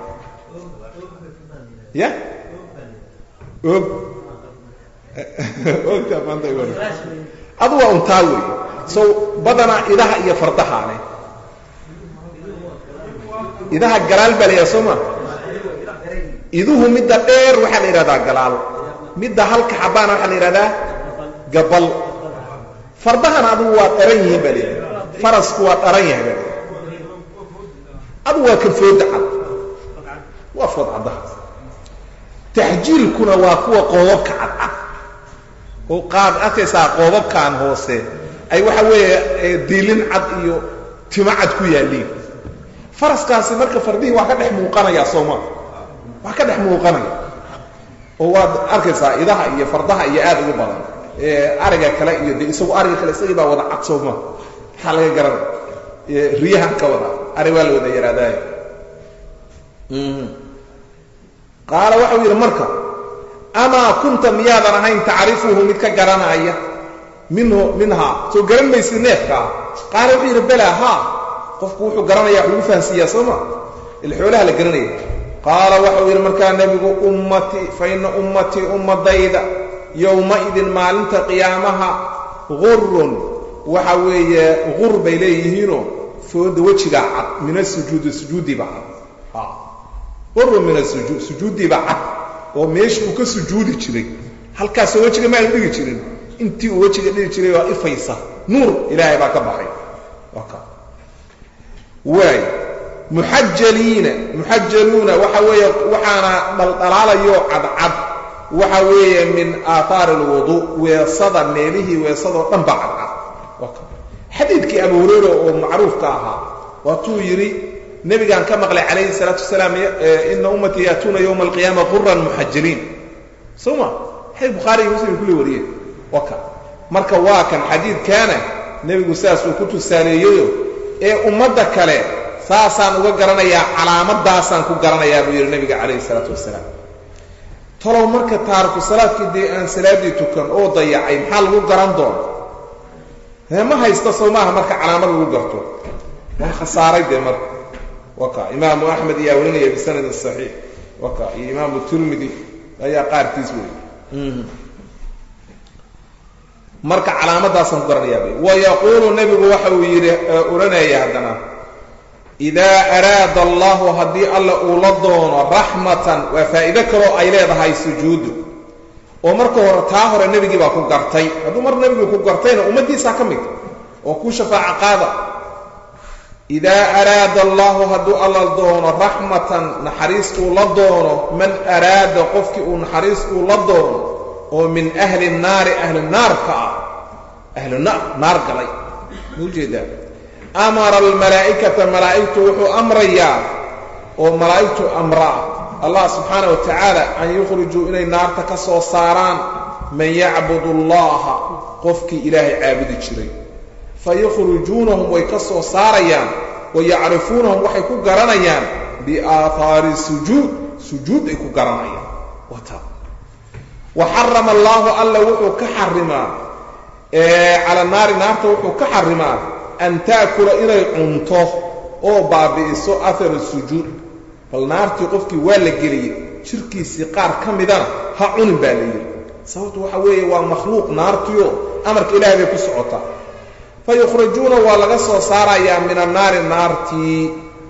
ya og ogta maanta adu waa untaa wey so badanaa idaha iyo fardahaa leh idaha galaal baa la yidhaha soo ma iduhu midda dheer waxaa la yidhahdaa galaal midda halka xabaana waxaa la yidhahdaa gabal fardahana adugu waa dharan yihiin baa layidhahda farasku waa dharan yahay baa layidhahda adugu waa ka fooda cad waa food caddaha taxjiilkuna waa kuwa qoobabka cadcad oo qaad arkaysaa qoobabkan hoose ay waxa weeye diilin cad iyo timo cad ku yaalliin faraskaasi marka fardihii waa ka dhex muuqanaya sooma waa ka dhex muuqanaya oo waad arkaysaa idaha iyo fardaha iyo aad ugu badan ariga kale iyo de isagu ariga kale isagii baa wada cad sooma maxaa laga garanaya riyahan ka wada ari waa la wada yaraadaaya qaala waxau yidhi marka amaa kunta miyaadan ahayn tacrifuhu mid ka garanaya minhu minhaa soo garan maysid neefkaa qaala wuxuu yidhi balaa haa qofku wuxuu garanaya wax lagu fahansiiyaa soo ma il xoolaha la garanaya qaala waxau yidhi markaa nebigu ummatii fa ina ummatii ummadayda yowma-idin maalinta qiyaamaha gurun waxa weeye gur bay leeyihiinoo fooda wejigaa cad min asujuudi sujuudiiba cad gurun min asujuud sujuuddiiba cad oo meeshii uu ka sujuudi jiray halkaasoo wejiga ma aanu dhigi jirin intii uu wejiga dhigi jiray waa ifaysa nuur ilaahay baa ka baxay waay muxajaliina muxajaluuna waxa weeye waxaana dhaldhalaalayo cadcad waxa weeye min aathaari alwudu weesada meelihii weesadoo dhan baa cadcad xadiidkii abu hureyra oo macruufka ahaa waatuu yidhi nebigaan ka maqlay calayhi salaatu wasalaam ina ummatii yaatuuna yowma alqiyaama quran muxajaliin soo ma xadiid bukhaari iyo muslim kulli wariyeen waka marka waa kan xadiidkaana nebigu saasuu ku tusaaleeyeyo ee ummadda kale saasaan uga garanayaa calaamadaasaan ku garanayaa buu yidhi nebiga calayhi salaatu wasalaam talow marka taariku salaadkii dee aan salaaddii tukan oo dayacay maxaa lagu garan doona hee ma haysta soo maaha marka calaamad lagu garto waa khasaaray dee marka waka imaamu axmed ayaa warinaya bisanadin saxiix waka iyo imaamu tirmidi ayaa qaarkiis wey marka calaamadaasaan ku garanayaa wayaquulu nebigu waxa uu yidhi odhanaya haddana idaa araada allahu haddii alla uu la doono raxmatan waa faa'iido kaloo ay leedahay sujuuddu oo marka hore taa hore nebigii baa ku gartay hadduu mar nebigii ku gartayna ummaddiisaa ka mid oo kuu shafaaco qaada idaa araada allahu hadduu alla doono raxmatan naxariis uu la doono man araada qofkii uu naxariis uu la doono oo min ahli naari ahli naarka ah ahlu naar naar galay ma ujeedaa amara almalaa'ikata malaa'igtu wuxuu amrayaa oo malaa'igtu amraa allah subxaana wa tacaala an yukhrijuu inay naarta ka soo saaraan man yacbud allaha qofkii ilaahay caabudi jiray fayukhrijuunahum way ka soo saarayaan wayacrifuunahum waxay ku garanayaan biaahaari sujuud sujuud ay ku garanayaan wata wa xarama allaahu alla wuxuu ka xarimaa cala naari naarta wuxuu ka xarimaa an taakula inay cunto oo baabi'iso ahara sujuud bal naartii qofkii waa la geliyey jirkiisii qaar ka midana ha cunin baa la yidhi sababtu waxa weeye waa makhluuq naartiyo amarka ilahay bay ku socotaa fayukhrijuuna waa laga soo saarayaa min annaari naartii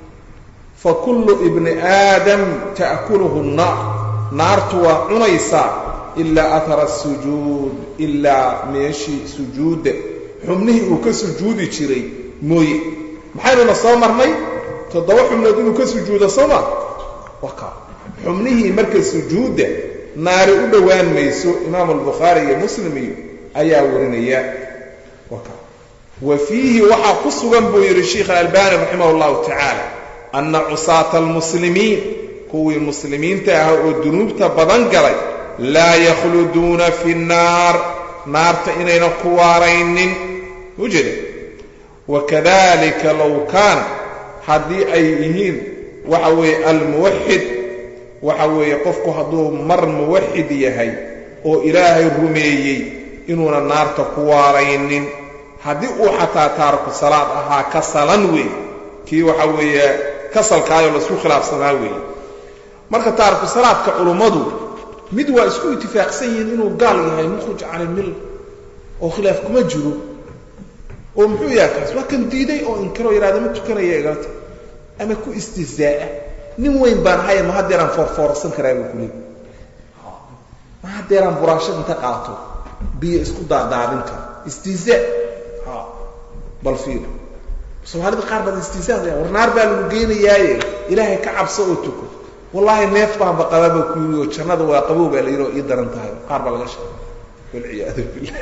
fa kullu ibni aadam ta'kuluhu nnaar naartu waa cunaysaa ilaa ahara sujuud ilaa meeshii sujuudda xubnihii uu ka sujuudi jiray mooye maxaynuna soo marnay toddoba xubnood inuu ka sujuudo sooma waka xubnihii marka sujuudda naari u dhowaan mayso imaamu albukhaari iyo muslim iyo ayaa warinaya waka wa fiihi waxaa ku sugan buu yidhi sheikh alalbani raximah allahu tacaala anna cusaata almuslimiin kuwii muslimiinta ah oo dunuubta badan galay laa yakhluduuna fi nnaar naarta inaynan ku waaraynin ujeeda wakadalika low kaana haddii ay yihiin waxa weeye almuwaxid waxa weeye qofku hadduu mar muwaxid yahay oo ilaahay rumeeyey inuuna naarta ku waaraynin haddii uu xataa taariku salaad ahaa kasalan weey kii waxa weeye kasalkaayoo laisku khilaafsanaa weeye marka taariku salaadka culummadu mid waa isku itifaaqsan yihiin inuu gaal yahay mukhruj can ilmilla oo khilaaf kuma jiro oo muxuu yahay kaas waa kan diiday oo inkiroo yidhahda ma tukanaya igalata ama ku istihzaa'a nin weyn baan ahaya ma haddeeraan foorfoorsan karaa buu kuleey ma haddeeraan buraashad inta qaato biyo isku daadaadin kara istihzaa ha bal fiir soomaalida qaar baad istihzaa war naar baa lagu geynayaaye ilaahay ka cabso oo tuko wallaahi neef baanba qabaaba ku yiri oo jannada waa qabow baa la yidhi oo ii daran tahay qaar baa laga sheegay walciyaadu billah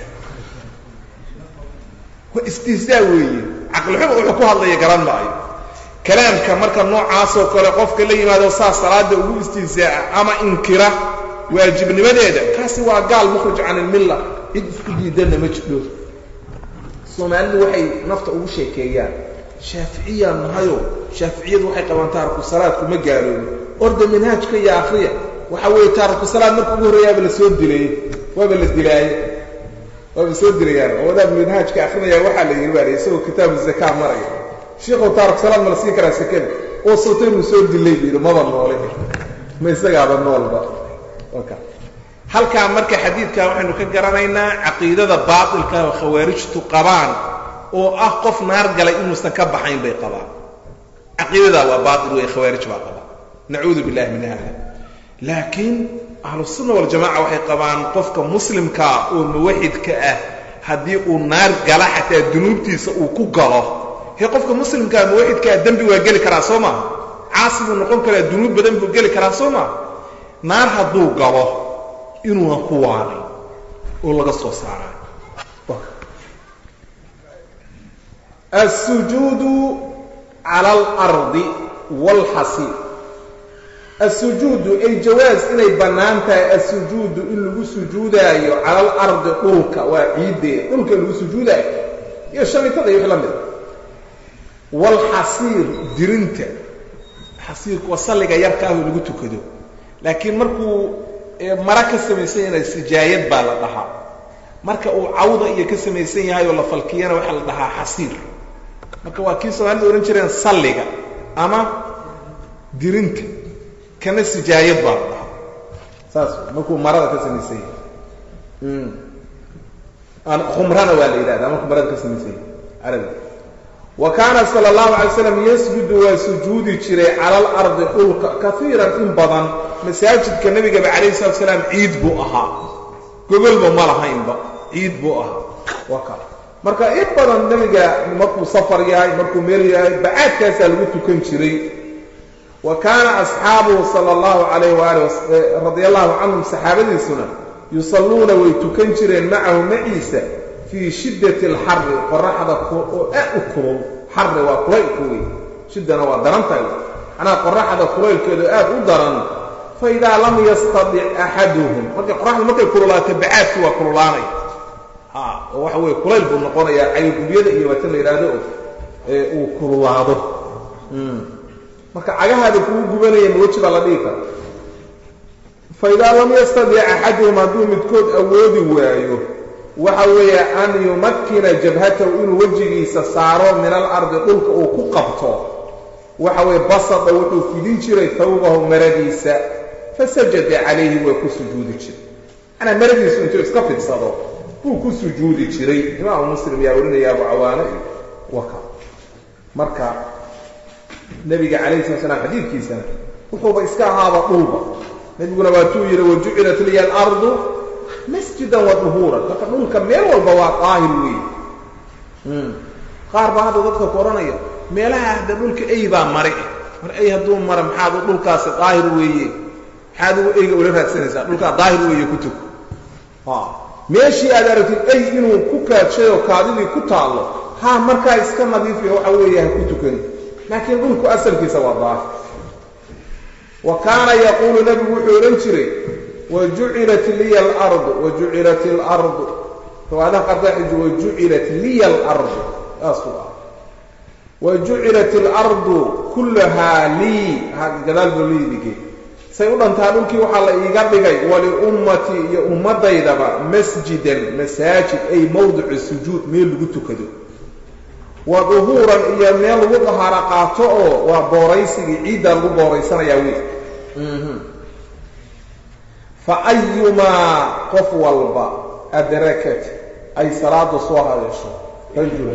waa istihzaa weeye caqlixumo wuxuu ku hadlaya garan maayo kalaamka marka noocaasoo kale qofka la yimaado saas salaada ugu istihzaa'a ama inkira waajibnimadeeda kaasi waa gaal mukhrij can ilmilla cid isku diidanna ma jidho soomaalidu waxay nafta ugu sheekeeyaan shaaficiyaan nahayo shaaficiyadu waxay qabaan taariku salaadku ma gaaloobi orda manhaajka iyo akriya waxa weeye taariku salaad marka ugu horreeyaaba la soo dilayey waaba la dilaaye waaba soo dilayaan oo wadaad manhaajka akrinaya waxaa la yidhi baa la isagoo kitaabu zakaa maraya sheikhow taariku salaad ma la siin karaa sekada oo sawta inuu soo dilay buu yidhi maba noole ma isagaaba noolba ka halkaa marka xadiidkaa waxaynu ka garanaynaa caqiidada baatilka oo khawaarijtu qabaan oo ah qof naar galay inuusan ka baxayn bay qabaan caqiidadaa waa baatil wey khawaarij baa qabaan nacuudu billahi min hada laakiin ahlusunna waljamaca waxay qabaan qofka muslimkaa oo muwaxidka ah haddii uu naar gala xataa dunuubtiisa uu ku galo hee qofka muslimkaa muwaxidkaa dembi waa geli karaa soo maaha caasi buu noqon karaa dunuub badan buu geli karaa soo maaha naar hadduu galo inuuna ku waaray oo laga soo saarayo الsujuudu calى اlardi wاlxasiir الsujuudu ay jawaas inay bannaan tahay الsujuudu in lagu sujuudaayo cala alardi dhulka waa ciiddeeda dhulka lagu sujuudaayo iyo shamitada iyo wix la mida wاlxasiir dirinta xasiirku waa salliga yarka ah oo lagu tukado laakiin markuu mara ka samaysan yahay sijaayad baa la dhahaa marka uu cawda iyo ka samaysan yahay oo la falkiyana waxaa la dhahaa xasiir marka waa kii soomaalida odhan jireen salliga ama dirinta kana sijaayad baa la dhahaa saas markuu marada ka samaysan yahay khumrana waa la yidhahdaa markuu marada ka samaysan yahay carabiga wa kaana sala allahu alay slam yasjudu waa sujuudi jiray cala alardi dhulka kaiiran in badan masaajidka nebigaba calayhi salatu salaam ciid buu ahaa gogolba ma lahaynba ciid buu ahaa waa ka marka in badan nebiga markuu safar yahay markuu meel yahay bacaadkaasaa lagu tukan jiray wa kaana asxaabuhu sala allahu calayh waali radia allahu canhum saxaabadiisuna yusalluuna way tukan jireen macahu maciisa fii shiddati alxarri qoraxda oo aad u kulul xarri waa kulaylku wey shiddana waa daran tahay macnaha qoraxda kulaylkeedu aad u daran fa idaa lam yastadic axaduhum markay qoraxda markay kululaato bacaadki waa kululaanay oo waxa weye kulayl buu noqonayaa caygubyada iyo waata la yidhaahdo uu kululaado marka cagahaada kugu gubanaya ma weji baa la dhigi kara fa idaa lam yastadic axaduhum hadduu midkood awoodi waayo waxa weeye an yumakkina jabhatahu inuu wejigiisa saaro min alardi dhulka uu ku qabto waxa weeye basada wuxuu fidin jiray tawbahu maradiisa fasajada calayhi waa ku sujuudi jiray manaa maradiisu intuu iska fidsado buu ku sujuudi jiray imaamu muslim yaa warinaya abu cawaane iyo waka marka nebiga calayhi sala slam xadiidkiisana wuxuuba iska ahaaba dhulba nebiguna waatuu yidhi wajucilat liya alardu masjidan wa duhuuran marka dhulka meel walba waa daahir weeye qaar baa hadda dadka ku odhanaya meelaha hadda dhulka ey baa mare mar ey hadduu mara maxaad dhulkaasi daahir weeye maxaad ugu eyga ula raadsanaysaa dhulkaa daahir weeye ku tug meeshii aad aragtid ey inuu ku kaadshay oo kaadidii ku taallo haa markaa iska nadiifiyo waxa weeye ha ku tukan laakiin dhulku asalkiisa waa daahir wa kaana yaquulu nebigu wuxuu odhan jiray wajucilat liya alardu wajucilat alardu riwaayadaha qaardaxiji wajucilat liya alardu saasuu ah wajucilat alardu kullahaa lii gadaal buu liidige say u dhantaa dhulkii waxaa la iiga dhigay waliummatii iyo ummaddaydaba masjidan masaajid ay mawdicu sujuud meel lagu tukado wa duhuuran iyo meel lagu dahaaro qaato oo waa booraysigii ciiddaa lagu booraysanayaa wey fa ayumaa qof walba adrakat ay salaada soo haleesho rajula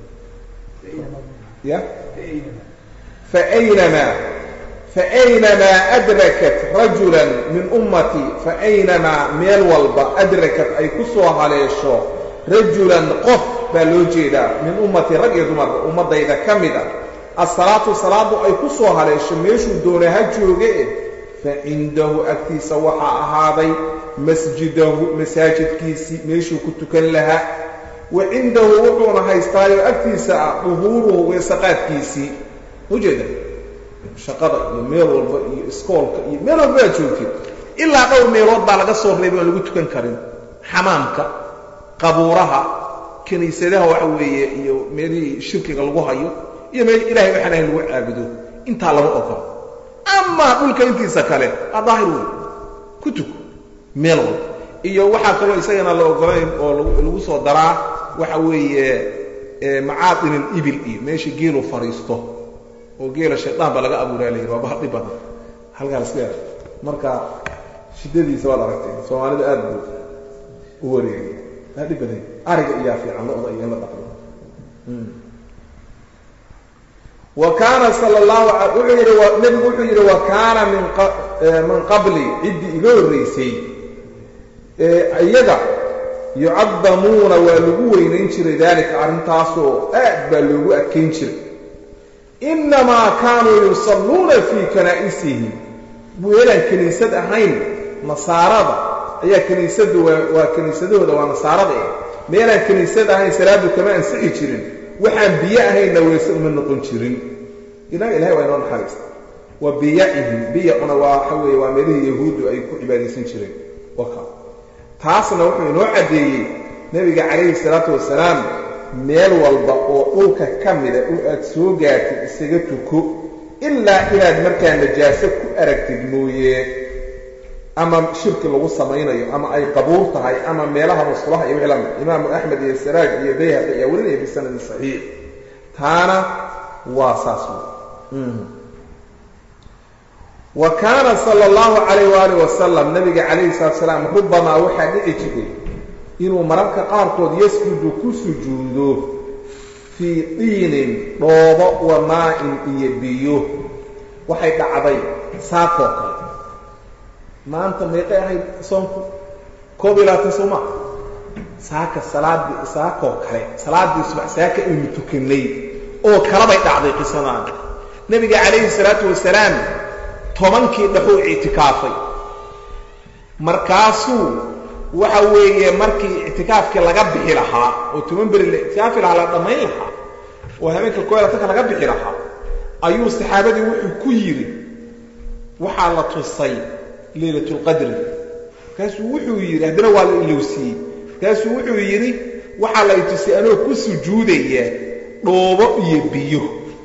ya faaynamaa faaynamaa adrakat rajulan min ummatii faaynamaa meel walba adrakat ay ku soo haleesho rajulan qof baa loo jeedaa min ummatii rag iyo dumarba ummaddayda ka mid a asalaatu salaadu ay ku soo haleesho meeshuu doona ha jooge eh fa cindahu agtiisa waxaa ahaaday masjidahu masaajidkiisii meeshuu ku tukan lahaa wa cindahu wuxuuna haystaayoo agtiisa ah duhuuruhu weesaqaadkiisii ujeeda shaqada iyo meel walba iyo iskoolka iyo meel walba aad joogtid ilaa dhowr meelood baa laga soo reebay aan lagu tukan karin xamaamka qabuuraha kiniisadaha waxa weeye iyo meelihii shirkiga lagu hayo iyo meel ilahay waxaan ahayn lagu caabudo intaa lama ogolo amaa dhulka intiisa kale aa daahir wey ku tuk meel walba iyo waxaa kaloo isagana la ogolayn oo lagu soo daraa waxa weeye macaadin alibil iyo meesha geelu fadhiisto oo geela shaydaan baa laga abuuraa la yidhi waa bahadhi badan halkaa la iska marka shiddadiisa waad aragtay soomaalida aad buu u wareegay bahadhi badan ariga iyaa fiican lo-da iyo in la dhaqdo wa kaana sala allahu wuxuu yidhi nebigu wuxuu yidhi wa kaana min min qabli ciddii iga horraysay iyaga yucadamuuna waa lagu weynayn jiray daalika arrintaasoo aad baa loogu adkayn jiray innamaa kaanuu yusalluuna fii kanaa'isihim meelaan kiniisad ahayn nasaarada ayaa kiniisaddu waa kiniisadahooda waa nasaarada eh meelaan kiniisad ahayn salaadu kama ansixi jirin waxaan biyo ahaynna weese uma noqon jirin ilaah ilahay waa inoo naxariista wa biyacihim biyacuna waa waxa weeye waa meelihii yahuuddu ay ku cibaadaysan jireen waka taasna wuxuu inoo caddeeyey nebiga calayhi salaatu wasalaam meel walba oo dhulka ka mida oo aad soo gaartid isaga tuko ilaa inaad markaa najaaso ku aragtid mooye ama shirki lagu samaynayo ama ay qabuur tahay ama meelaha musulaha iyo wixii lamid imaamu axmed iyo saraaj iyo bayhaqi ayaa warinaya bisanadin saxiix taana waa saas wey wa kaana sala allahu calayh waaalih wasalam nabiga calayhi salatu salaam rubamaa waxaa dhici jiray inuu mararka qaarkood yasjudu ku sujuudo fii diinin dhoobo wa maa-in iyo biyo waxay dhacday saakoo kale maanta meeqay ahayd soonku koob iyo labaatan soo maa saaka salaadii saakoo kale salaaddii subax saaka aynu tukanay oo kalabay dhacday qisadaan nebiga calayhi salaatu wasalaam tobankii dhaxuu ictikaafay markaasuu waxa weeye markii ictikaafkii laga bixi lahaa oo toban beri la ictikaafi lahaa la dhammayn lahaa oo habeenka koo iyo labatanka laga bixi lahaa ayuu saxaabadii wuxuu ku yidhi waxaa la tusay leylatulqadri markaasuu wuxuu yidhi haddana waa la ilowsiiyey markaasuu wuxuu yidhi waxaa la itusay anoo ku sujuudaya dhoobo iyo biyo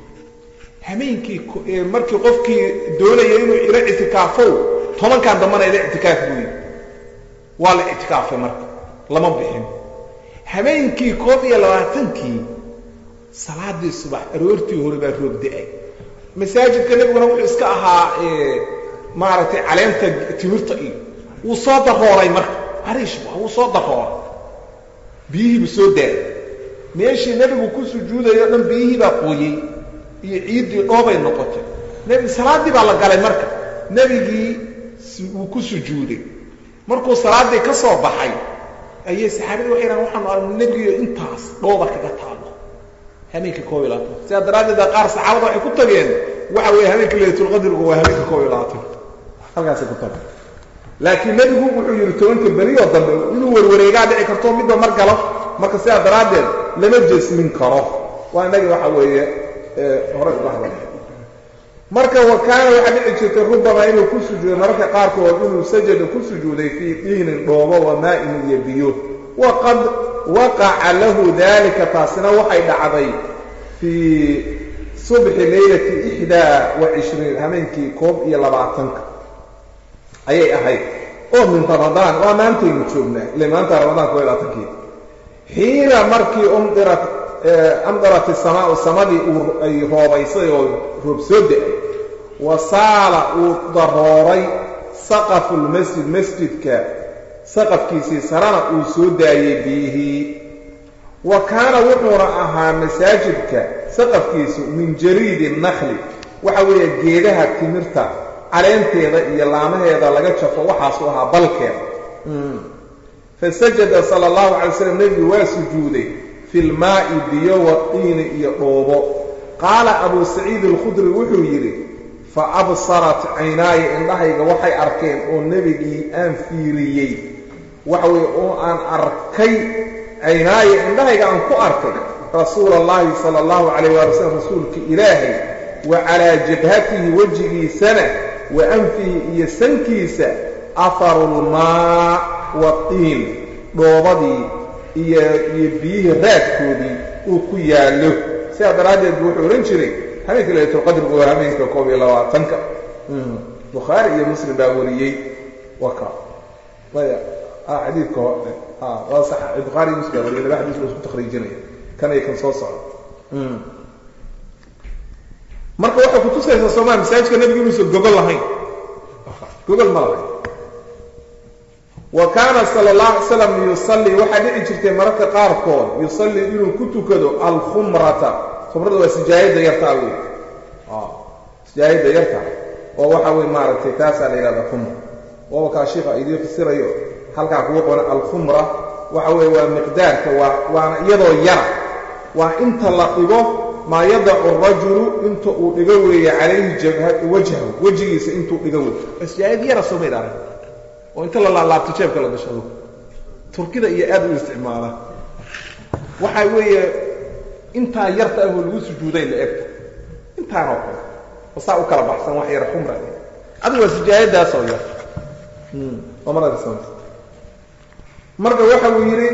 habeenkii markii qofkii doonaya inuu ila ictikaafow tobankan dambana ila ictikaaf buu yidhi waa la ictikaafay marka lama bixin habeenkii koob iyo labaatankii salaadii subax aroortii hore baa roog da-ay masaajidka nebiguna wuxuu iska ahaa maaragtay caleenta timirta iyo wuu soo darooray marka ariish wuu soo darooray biyihiibuu soo daaray meeshii nebigu ku sujuudayo o dhan biyihii baa qooyey iyo ciiddii dhoobay noqotay nebi salaaddii baa la galay marka nebigii wuu ku sujuuday markuu salaaddii ka soo baxay ayay saxaabadii waxay dhahan waxaanu aragna nebigiiyo intaas dhooba kaga taalo habeenka koob iyo labaatan sidaa daraaddeeda qaar saxaabada waxay ku tageen waxa weeye habeenka laylatulqadrigu waa habeenka koob iyo labaatan halkaasay ku tageen laakiin nebigu wuxuu yidhi tobanka berioo dambe inuu warwareegaa dhici karto midba mar galo marka sidaa daraaddeed lama jesmin karo waa inagii waxa weeye hore uga hadal marka wa kaana waxaa dhici jirtay rubamaa inuu ku sujuuday mararka qaarkood inuu sajada ku sujuuday fii diinin dhoobo wa maa'in iyo biyo waqad waqaca lahu dalika taasina waxay dhacday fii subxi leylati ixdaa wa cishriin habeenkii koob iyo labaatanka ayay ahayd oo min ramadaan waa maantaynu joognaa ile maanta ramadaan koob iyo labaatankii xiina markii umdirat amdarat isamaau samadii uu ay roobaysay oo roob soo da-ay wa saala uu darooray saqafu lmasjid masjidka saqafkiisii sarana uu soo daayey biyihii wa kaana wuxuuna ahaa masaajidka saqafkiisu min jariidi nakli waxa weeye geedaha timirta caleenteeda iyo laamaheeda laga jafo waxaasuu ahaa balkeeda fasajada sala allahu calay slam nebigu waa sujuuday fi lmaa'i biyo wadiini iyo dhoobo qaala abuu saciid alkhudri wuxuu yidhi fa absarat caynaaya indhahayga waxay arkeen oo nebigii aan fiiriyey waxa weeye oo aan arkay caynaaya indhahayga aan ku arkay rasuula allahi sala allahu calayh waali wasalam rasuulka ilaahay wa calaa jabhatihi wejigiisana wa anfihi iyo sankiisa aharu lmaa watiin dhoobadii iyo iyo biyihii raadkoodii uu ku yaallo sidaa daraaddeed bu wuxuu odhan jiray habeenka laylatulqadrigu waa habeenka koob iyo labaatanka bukhaari iyo muslim baa wariyey waka maya xadiidka hore waa sax bukhaari iyo muslim baa wariyay laba xadiis la isku takhriijinaya kan iyo kan soo socda marka waxay kutusaysaa sooma masaajidka nebigu inuusan gogol lahayn gogol ma lahayn wa kaana sala allah alay slam yusallii waxaa dhici jirtay mararka qaarkood yusallii inuu ku tukado alkhumrata khumrada waa sijaayadda yartaa wey sijaayadda yarta oo waxa wey maaragtay taasaa la yidhahda khumra waaba kaa shiika idiin fasirayo halkaa kugu qoran alkhumra waxa weeye waa miqdaarka waa waana iyadoo yara waa inta la dhigo maa yadacu rajulu inta uu dhigo weeye calayhi wajhahu wejigiisa intuu dhigo wey sijaayad yara soo mayd arag oo inta la laalaabto jeebka la gashado turkida iyo aad u isticmaala waxa weeye intaa yarta ahoo lagu sujuuday la egta intaanoo kale oo saa u kala baxsan wax yar xumra adigu waa sijaayadaasoo yar marka waxa uu yidhi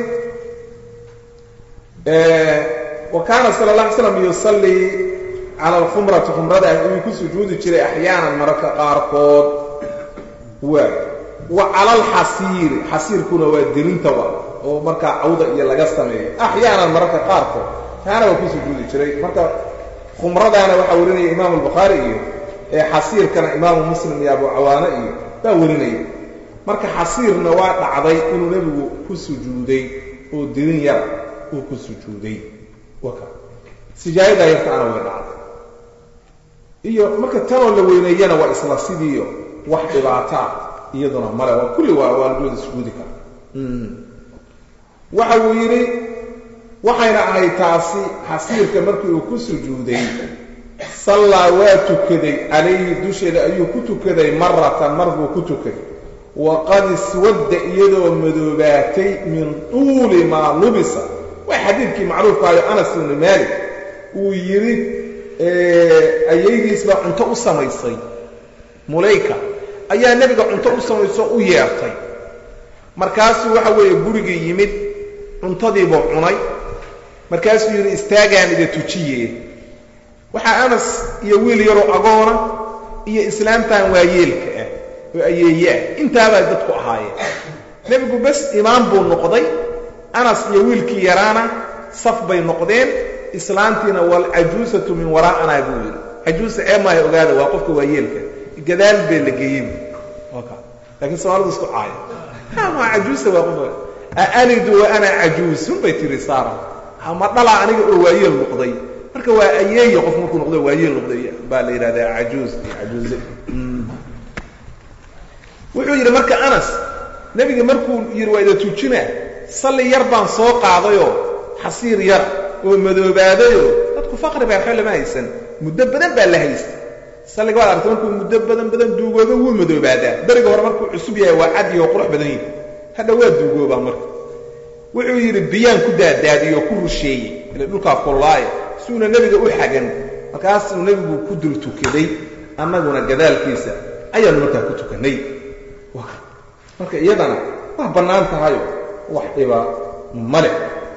wa kaana sala اla alay slam yusallii cala alkhumrati khumrada ayuu ku sujuudi jiray axyaanan mararka qaarkood waa wa cala alxasiiri xasiirkuna waa dirinta wa oo markaa cawda iyo laga sameeyo axyaanan mararka qaarkood taana waa ku sujuudi jiray marka khumradaana waxaa warinaya imaamu albukhaari iyo ee xasiirkana imaamu muslim iyo abu cawaane iyo baa warinaya marka xasiirna waa dhacday inuu nebigu ku sujuuday oo dirin yar uu ku sujuuday waka sijaayadaa yartaana way dhacday iyo marka tanoo la weyneeyana waa isla sidiiyo wax dhibaataa iyaduna male waa kulli waa waa lagooda sujuudi kara waxa uu yidhi waxayna ahayd taasi xasiirka markii uu ku sujuuday sallaa waa tukaday calayhi dusheeda ayuu ku tukaday maratan mar buu ku tukaday waqad iswadda iyadoo madoobaatay min tuuli maa lubisa waa xadiidkii macruufkaayo anas ibnu maalik uu yidhi ayaydiis baa cunto u samaysay mulayka ayaa nebiga cunto u samayso u yeertay markaasuu waxa weeye gurigii yimid cuntadiibuu cunay markaasuu yidhi istaagaan ida tujiye waxaa anas iyo wiil yaroo agoona iyo islaamtan waayeelka ah oo ayeeye ah intaabaa dadku ahaayeen nebigu bes imaam buu noqday anas iyo wiilkii yaraana saf bay noqdeen islaantiina walcajuusatu min waraa'anaa buu yidhi cajuusa ee maaha ogaada waa qofka waayeelka gadaal bee la geeyey laakiin soomaalida isku caaya ha maa cajuusa waa qof aalidu wa ana cajuusun bay tiri saara ma dhalaa aniga oo waayeel noqday marka waa ayeeye qof markuu noqdo waayeel noqday baa la yidhahdaa cajuus iyo cajuuze wuxuu yidhi marka anas nebiga markuu yidhi waa ida tujinaa salli yar baan soo qaadayoo xasiir yar oo madoobaadayoo dadku faqri baa xole ma haysan muddo badan baa la haysta salliga waad aragtay markuu muddo badan badan duugooba wuu madoobaadaa beriga hore markuu cusub yahay waa cadi oo qurux badan yihi hadha waa duugoobaa marka wuxuu yidhi biyaan ku daadaadiyoo ku rusheeyey ila dhulkaa kullaaya suuna nebiga u xagan markaasuu nebigu ku dul tukaday annaguna gadaalkiisa ayaanu markaa ku tukannay marka iyadana waa bannaan tahayo wax dhiba male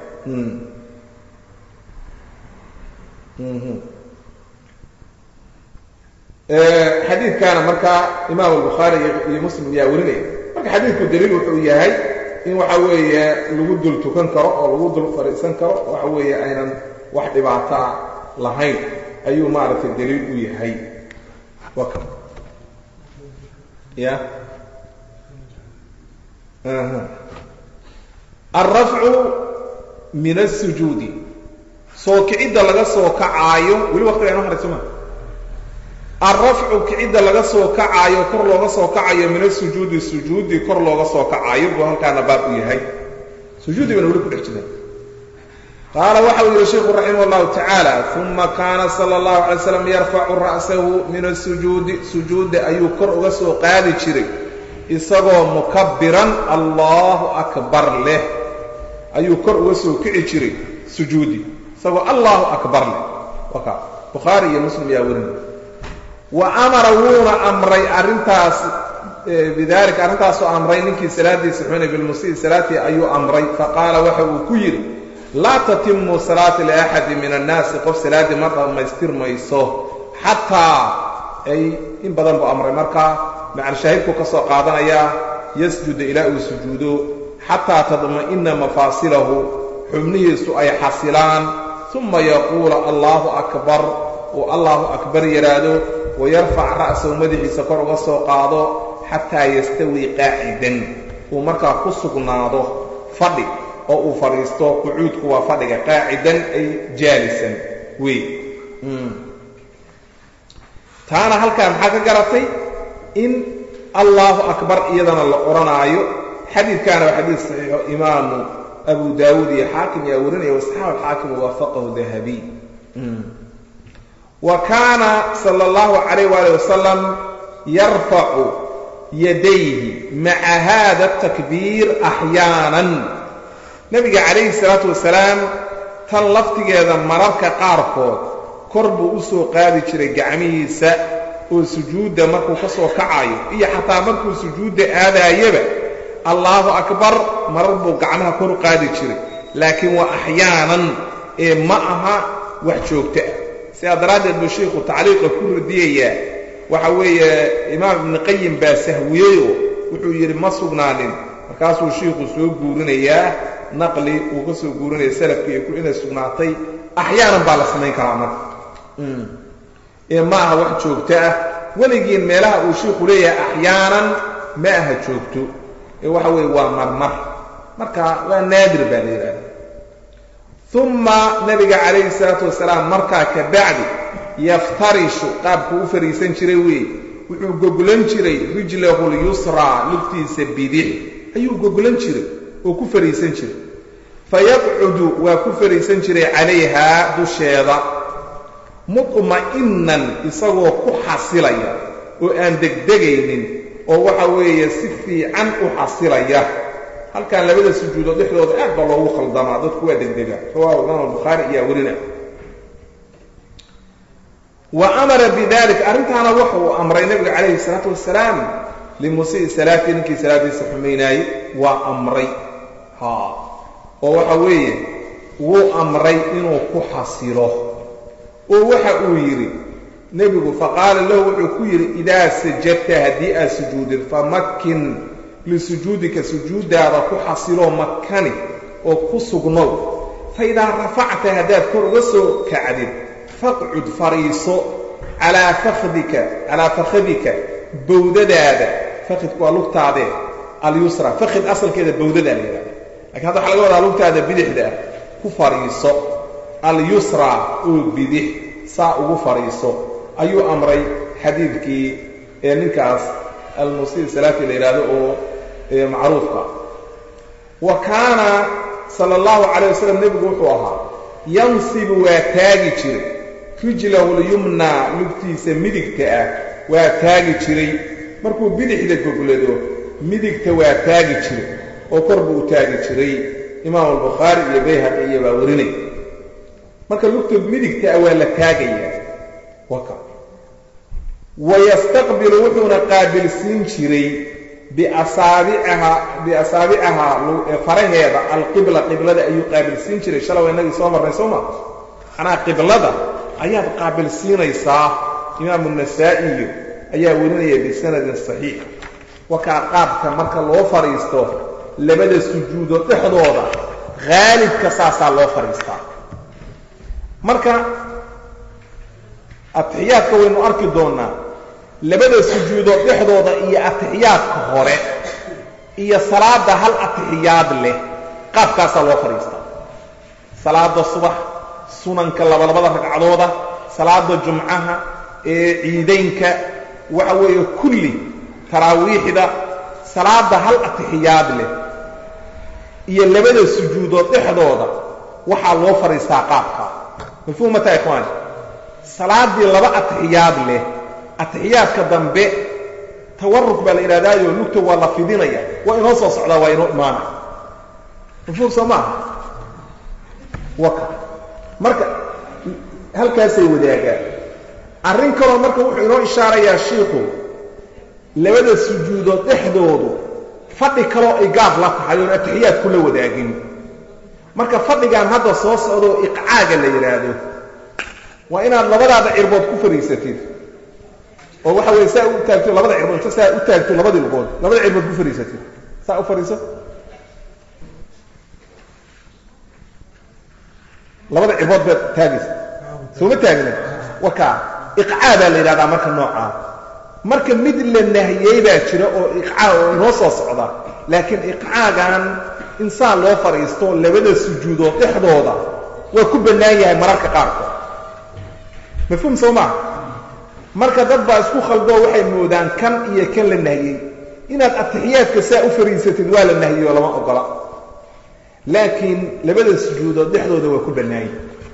xadiidkaana markaa imaam albukhaari iyo muslim ayaa warinaya marka xadiidku daliil wuxuu yahay in waxa weeye lagu dul tukan karo oo lagu dul fadhiisan karo waxa weeye aynan wax dhibaataa lahayn ayuu maaragtay daliil u yahay waka ya alrafcu min asujuudi soo kicidda laga soo kacaayo weli waqtiga ino haray soma alrafcu kicidda laga soo kacaayo kor looga soo kacayo min asujuudi sujuudi kor looga soo kacaayo buu halkaana baab u yahay sujuudi bana weli ku dhex jiraan qaala waxa uu yihi sheikhu raximah اllahu tacaala uma kaana sala اllahu alay slam yarfacu ra'sahu min asujuudi sujuudda ayuu kor uga soo qaadi jiray isagoo mukabiran allahu akbar leh ayuu kor uga soo kici jiray sujuudi isagoo allahu akbar leh waka bukhaari iyo muslim yaa werinay wa amara wuuna amray arrintaas bidalika arrintaasoo amray ninkii salaadiisa xunay bilmusii salaatii ayuu amray faqaala waxa uu ku yidhi laa tatimu salaata liaxadi min annaasi qof salaaddii ma dhammaystirmayso xataa ay in badan buu amray markaa macalshaahidku ka soo qaadanayaa yasjuda ilaa uu sujuudo xataa tadma'ina mafaasilahu xubnihiisu ay xasilaan uma yaquula allaahu akbar uu allahu akbar yidhaahdo wayarfac ra'sahu madaxiisa kor uga soo qaado xataa yastawii qaacidan uu markaa ku sugnaado fadhi oo uu fadhiisto qucuudku waa fadhiga qaacidan ay jaalisan wey taana halkaa maxaa ka garatay in allahu akbar iyadana la odhanaayo xadiidkaana waa xadiid saxiixo imaamu abu daawuud iyo xaakim yaa warinaya wasaxaab alxaakim waafaqahu dahabiy wa kaana sala allahu calayh waali wasalam yarfacu yadayhi maca hada atakbiir axyaanan nebiga calayhi salaatu wasalaam tan laftigeeda mararka qaarkood kor buu u soo qaadi jiray gacmihiisa oo sujuudda markuu ka soo kacayo iyo xataa markuu sujuudda aadaayaba allaahu akbar marar buu gacmaha kor u qaadi jiray laakiin waa axyaanan ee ma aha wax joogto ah sidaa daraaddeed buu sheikhu tacliiqa ku radiyayaa waxa weeye imaam ibni qayim baa sahwiyeyoo wuxuu yidhi ma sugnaanin markaasuu shiikhu soo guurinayaa naqli uu ka soo guurinaya salafkii ku inay sugnaatay axyaanan baa la samayn karaa marka ee ma aha wax joogto ah weligiin meelaha uu shiikhu leeyahay axyaanan ma aha joogto ee waxa weeye waa marmar marka waa naadir baa la yidhahda uma nabiga calayhi salaatu wasalaam markaa ka bacdi yaftarishu qaabku u fariisan jiray weeye wuxuu goglan jiray rijlahu lyusraa lugtiisa bidix ayuu goglan jiray oo ku fariisan jiray fayaqcudu waa ku fariisan jiray calayhaa dusheeda mudma'inan isagoo ku xasilaya oo aan degdegaynin oo waxa weeye si fiican u xasilaya halkan labada sujuudood dhexdooda aad baa loogu khaldamaa dadku waa degdega rawaahu imaam albukhaari ayaa werina wa amara bidalik arrintaana waxa uu amray nabiga calayhi salaatu wasalaam limusii salaatii ninkii salaadiisa xumaynaayey waa amray ha oo waxa weeye wuu amray inuu ku xasilo oo waxa uu yidhi nebigu faqaala lahu wuxuu ku yidhi idaa sajadta haddii aad sujuudid famakin lisujuudika sujuuddaada ku xasiloo makani oo ku sugnow fa idaa rafacta haddaad kor uga soo kacdid faqcud fariiso calaa fakdika calaa fakhadika bawdadaada fakidku waa lugtaadee alyusra fakid asalkeeda bawdadaa la yidhahda lakiin hadda waxa laga wadaa lugtaada bidixda ah ku fariiso alyusra oo bidix saa ugu fadhiiso ayuu amray xadiidkii ee ninkaas almusii salaati la yidhaahdo oo macruufka wa kaana sala allahu calayh wasalam nebigu wuxuu ahaa yansibu waa taagi jiray rijlahu lyumnaa lugtiisa midigta ah waa taagi jiray markuu bidixda goglado midigta waa taagi jiray oo kor buu u taagi jiray imaamu albukhaari iyo bayhaqi iyo baa warinay marka lugta midigta ah waa la taagayaa waka wayastaqbilu wuxuuna qaabilsiin jiray biasaabicaha biasaabicahaa faraheeda alqibla qiblada ayuu qaabilsiin jiray shalay waa inagii soo marnay soo ma macnaha qiblada ayaad qaabilsiinaysaa imaamu nasaa'iyo ayaa warinaya bisanadin saxiix wakaa qaabka marka loo fadhiisto labada sujuudood dhexdooda haalibka saasaa loo fadhiistaa marka atixiyaadka waynu arki doonnaa labada sujuudood dhexdooda iyo atixiyaadka hore iyo salaada hal atixiyaad leh qaabkaasaa loo fadhiistaa salaada subax sunanka labalabada ragcadooda salaada jumcaha ee ciidaynka waxa weeye kulli taraawiixda salaada hal atixiyaad leh iyo labada sujuudood dhexdooda waxaa loo fadhiistaa qaabka mafhuumata ikhwaani salaadii laba atixiyaad leh atixiyaadka dambe tawaruk baa la yidhahdaayo lugta waa la fidinaya waa inoo soo socdaa waa inoo imaana mafhuum soo maaha waka marka halkaasay wadaagaan arrin kaloo marka wuxuu inoo ishaarayaa shiikhu labada sujuudood dhexdoodu fadhi kaloo ay gaab la tahay oon atixiyaadku la wadaagin marka fadhigan hadda soo socdoo iqcaaga la yidhaahdo waa inaad labadaada cirbood ku fadhiisatid oo waxa weye saa u taagto labada cirbood inta saa u taagto labadii lugood labada cirbood ku fadhiisatid saa u fadhiiso labada cirbood baad taagaysa sooma taagna wakaa iqcaa baa la yidhahdaa marka noocaa marka mid la nahiyey baa jira oo iqcaa oo inoo soo socda laakiin iqcaagan insaan loo fadhiisto labada sujuudood dhexdooda waa ku bannaan yahay mararka qaarkood mafhuum soo maa marka dad baa isku khaldoo waxay moodaan kan iyo kan la nahiyey inaad atixiyaadka saa u fariisatid waa la nahiyey oo lama ogola laakiin labada sujuudood dhexdooda waa ku bannaanyay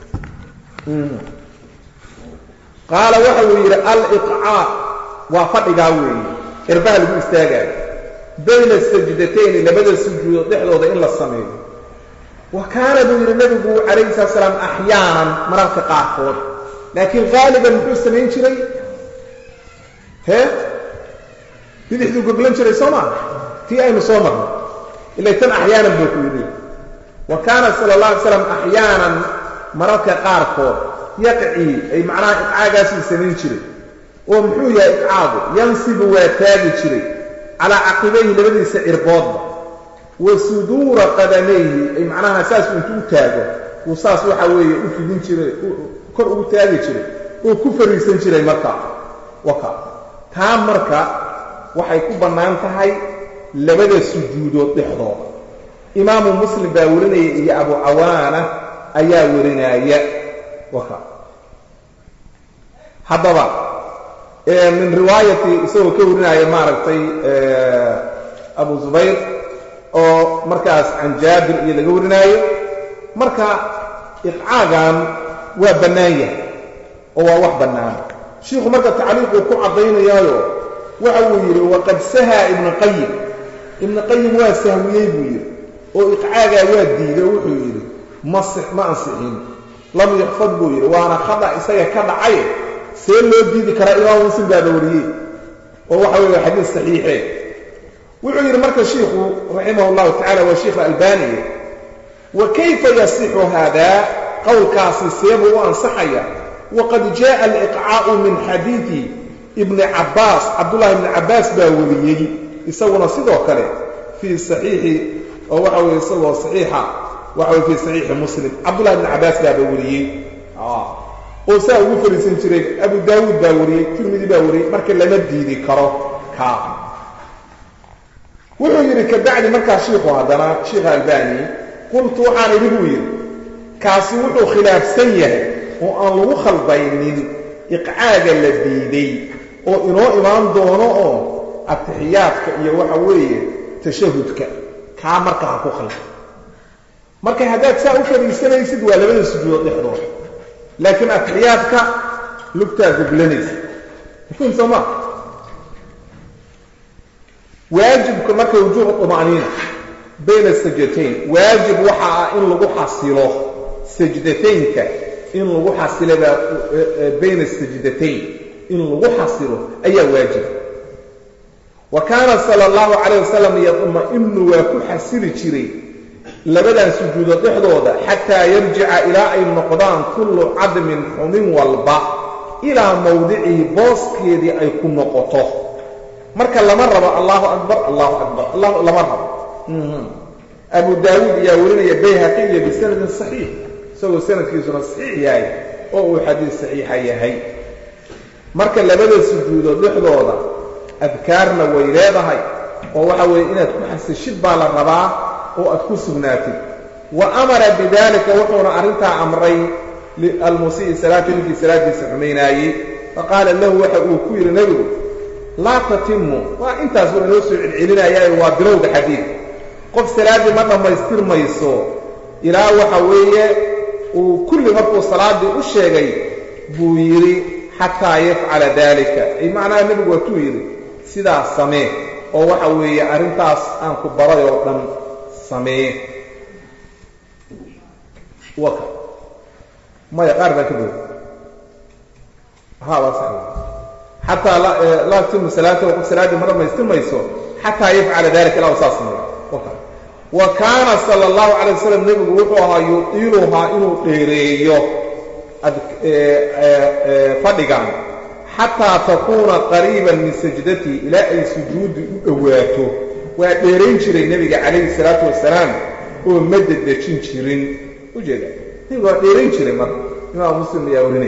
qaala waxa uu yidhi aliqcaa waa fadhigaa weeye cirbaha lagu istaagaayo bayna sajdatayni labada sujuudood dhexdooda in la sameeyo wa kaana buu yidhi nabigu calayhi salatu salaam axyaanan mararka qaarkood laakiin haaliban muxuu samayn jiray hee bidixduu goglan jiray soo maa tii aynu soo marno ilay tan axyaanan buu ku yidhi wa kaana sala allah alay slam axyaanan mararka qaarkood yaqcii ay macnaha iqcaagaasuu samayn jiray oo muxuu yahay iqcaagu yansibu waa taagi jiray calaa caqibayhi labadiisa cirboodba wa suduura qadamayhi ay macnaha saasuu intuu u taago uu saas waxa weeye u fidin jiray kor ugu taagi jiray oo ku fariisan jiray marka waka taa marka waxay ku bannaan tahay labada sujuudood dhexdooda imaamu muslim baa warinaya iyo abu cawaana ayaa warinaaya waka haddaba min riwaayati isagoo ka warinaya maaragtay abu zubayr oo markaas can jaabir iyo laga warinaayo marka iqcaagan waa bannaan yahay oo waa wax bannaan shiikhu marka tacliiquu ku caddaynayaayo waxa uu yidhi waqad sahaa ibnu qayim ibnu qayim waa sahwiyey buu yidhi oo iqcaagaa waa diiday wuxuu yidhi ma ma ansixin lam yuxfad buu yidhi waana khada isaga ka dhacay see loo diidi karaa imaam muslim baaba wariyey oo waxa weeye xadiis saxiixe wuxuu yidhi marka shiikhu raximah llahu tacala waa sheikh albani wa kayfa yasixu haadaa qowlkaasi seebuu u ansaxaya waqad jaءa aliqcaa'u min xadiidi ibni cabbaas cabdullahi ibni cabbaas baa wariyey isaguna sidoo kale fii saxiixi oo waxa weye isagoo saxiixa waxa weye fii saxiixi muslim cabdullahi ibni cabbaas baaba wariyey oo saa ugu fariisan jiray abu daawuud baa wariyey tirmidi baa wariyey marka lama diidi karo kaa wuxuu yidhi kabacdi markaa shiikhu haddana sheikha albani qultu waxaan idhi buu yidhi kaasi wuxuu khilaafsan yahay oo aan lagu khalbaynin iqcaaga la diiday oo inoo imaan doono oo atixiyaadka iyo waxa weeye tashahudka kaa marka ha ku khalda marka haddaad saa u fadhiisanaysid waa labada sujuudood dhexdood laakiin atixiyaadka lugtaa gublanaysa mafhum soo ma waajibka marka wujuubu طuma'niina bayna sajdatayn waajib waxa ah in lagu xasilo sajdataynka in lagu xasilo baa bayna sajdatayn in lagu xasilo ayaa waajib wa kaana sala allahu calayh wasalam yadma'inu waa ku xasili jiray labadan sujuudo dhexdooda xataa yarjica ilaa ay noqdaan kullu cadmin xumin walba ilaa mawdicihi booskeedii ay ku noqoto marka lama rabo allahu akbar allahu akbar lama rabo abu daawuud ayaa warinaya bayhaqi iyo bisanadin saxiix isagoo sanadkiisuna saxiix yahay oo uu xadiis saxiixa yahay marka labada sujuudood dhexdooda adkaarna way leedahay oo waxa weeye inaad ku xasishid baa la rabaa oo aad ku sugnaatid wa amara bidalika wuxuuna arrintaa amray almusii salaata ninkii salaadiisa xumaynaayey faqaala lahu waxa uu ku yidhi nebigu laa tatimu waa intaas waa inoo soo celcelinayaayo waa bilowga xadiid qof salaaddii ma dhammaystirmayso ilaa waxa weeye uu kulli markuu salaaddii u sheegay buu yidhi xataa yafcala dalika ay macnaha nebigu waatuu yidhi sidaas samee oo waxa weeye arrintaas aan ku baray oo dhan samee waka maya qaar baan ka boog ha waa sax xataa laa timu salaata qof salaaddii ma dhammaystirmayso xataa yafcala dalika ilaa u saas sameeyo waka wa kaana sala allahu calay wasalam nebigu wuxuu ahaa yudiiluhaa inuu dheereeyo fadhigan xataa takuuna qariiban min sajdatii ilaa ay sujuuddi u dhowaato waa dheerayn jiray nebiga calayhi salaatu wasalaam oo ma dedejin jirin ujeeda nebiga waa dheerayn jiray marka imaam muslim ayaa warinay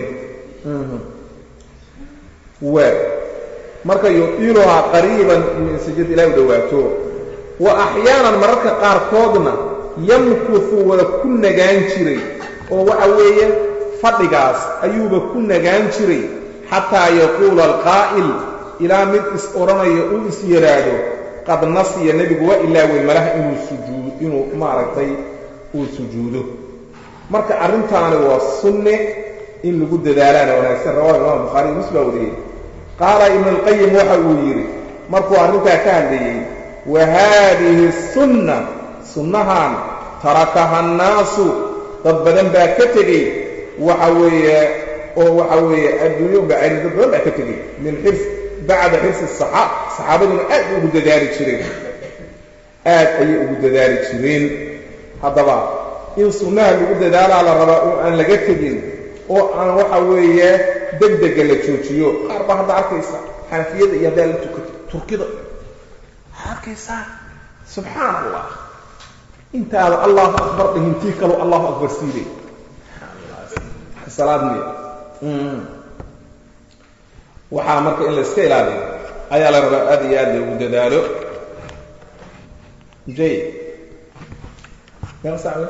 waa marka yudiiluhaa qariiban min sajdati ilaa u dhowaato wa axyaanan mararka qaarkoodna yamkuhu waa ku nagaan jiray oo waxa weeye fadhigaas ayuuba ku nagaan jiray xataa yaquula alqaa'il ilaa mid is odhanayo uu is yidhaahdo qad nasiya nebigu waa ilaawey malaha inuu sujuud inuu maaragtay uu sujuudo marka arrintaani waa sunne in lagu dadaalaana wanaagsan rawahu imaam bukhaari mus baa wariyey qaala ibnu alqayim waxa uu yidhi markuu arrintaa ka hadlayey wa haadihi sunna sunnahan tarakaha annaasu dad badan baa ka tegey waxa weeye oo waxa weeye adduunyo bacari dad badan baa ka tegey min xirs bacda xirsi saxaab saxaabaduna aad ugu dadaali jireen aad ayay ugu dadaali jireen haddaba in sunnaha lagu dadaalaa la rabaa oo aan laga tegin oo aan waxa weeye degdega la joojiyo qaar baa hadda arkaysa xanafiyada iyo haddaa la tukato turkida waxaa arkaysaa subxaan allah intaada allahu akbar dhihintii kaloo allahu akbar siiday salaad miya waxaa marka in la iska ilaaliyo ayaa la rabaa aad iyo aad loogu dadaalo jay meeqa saac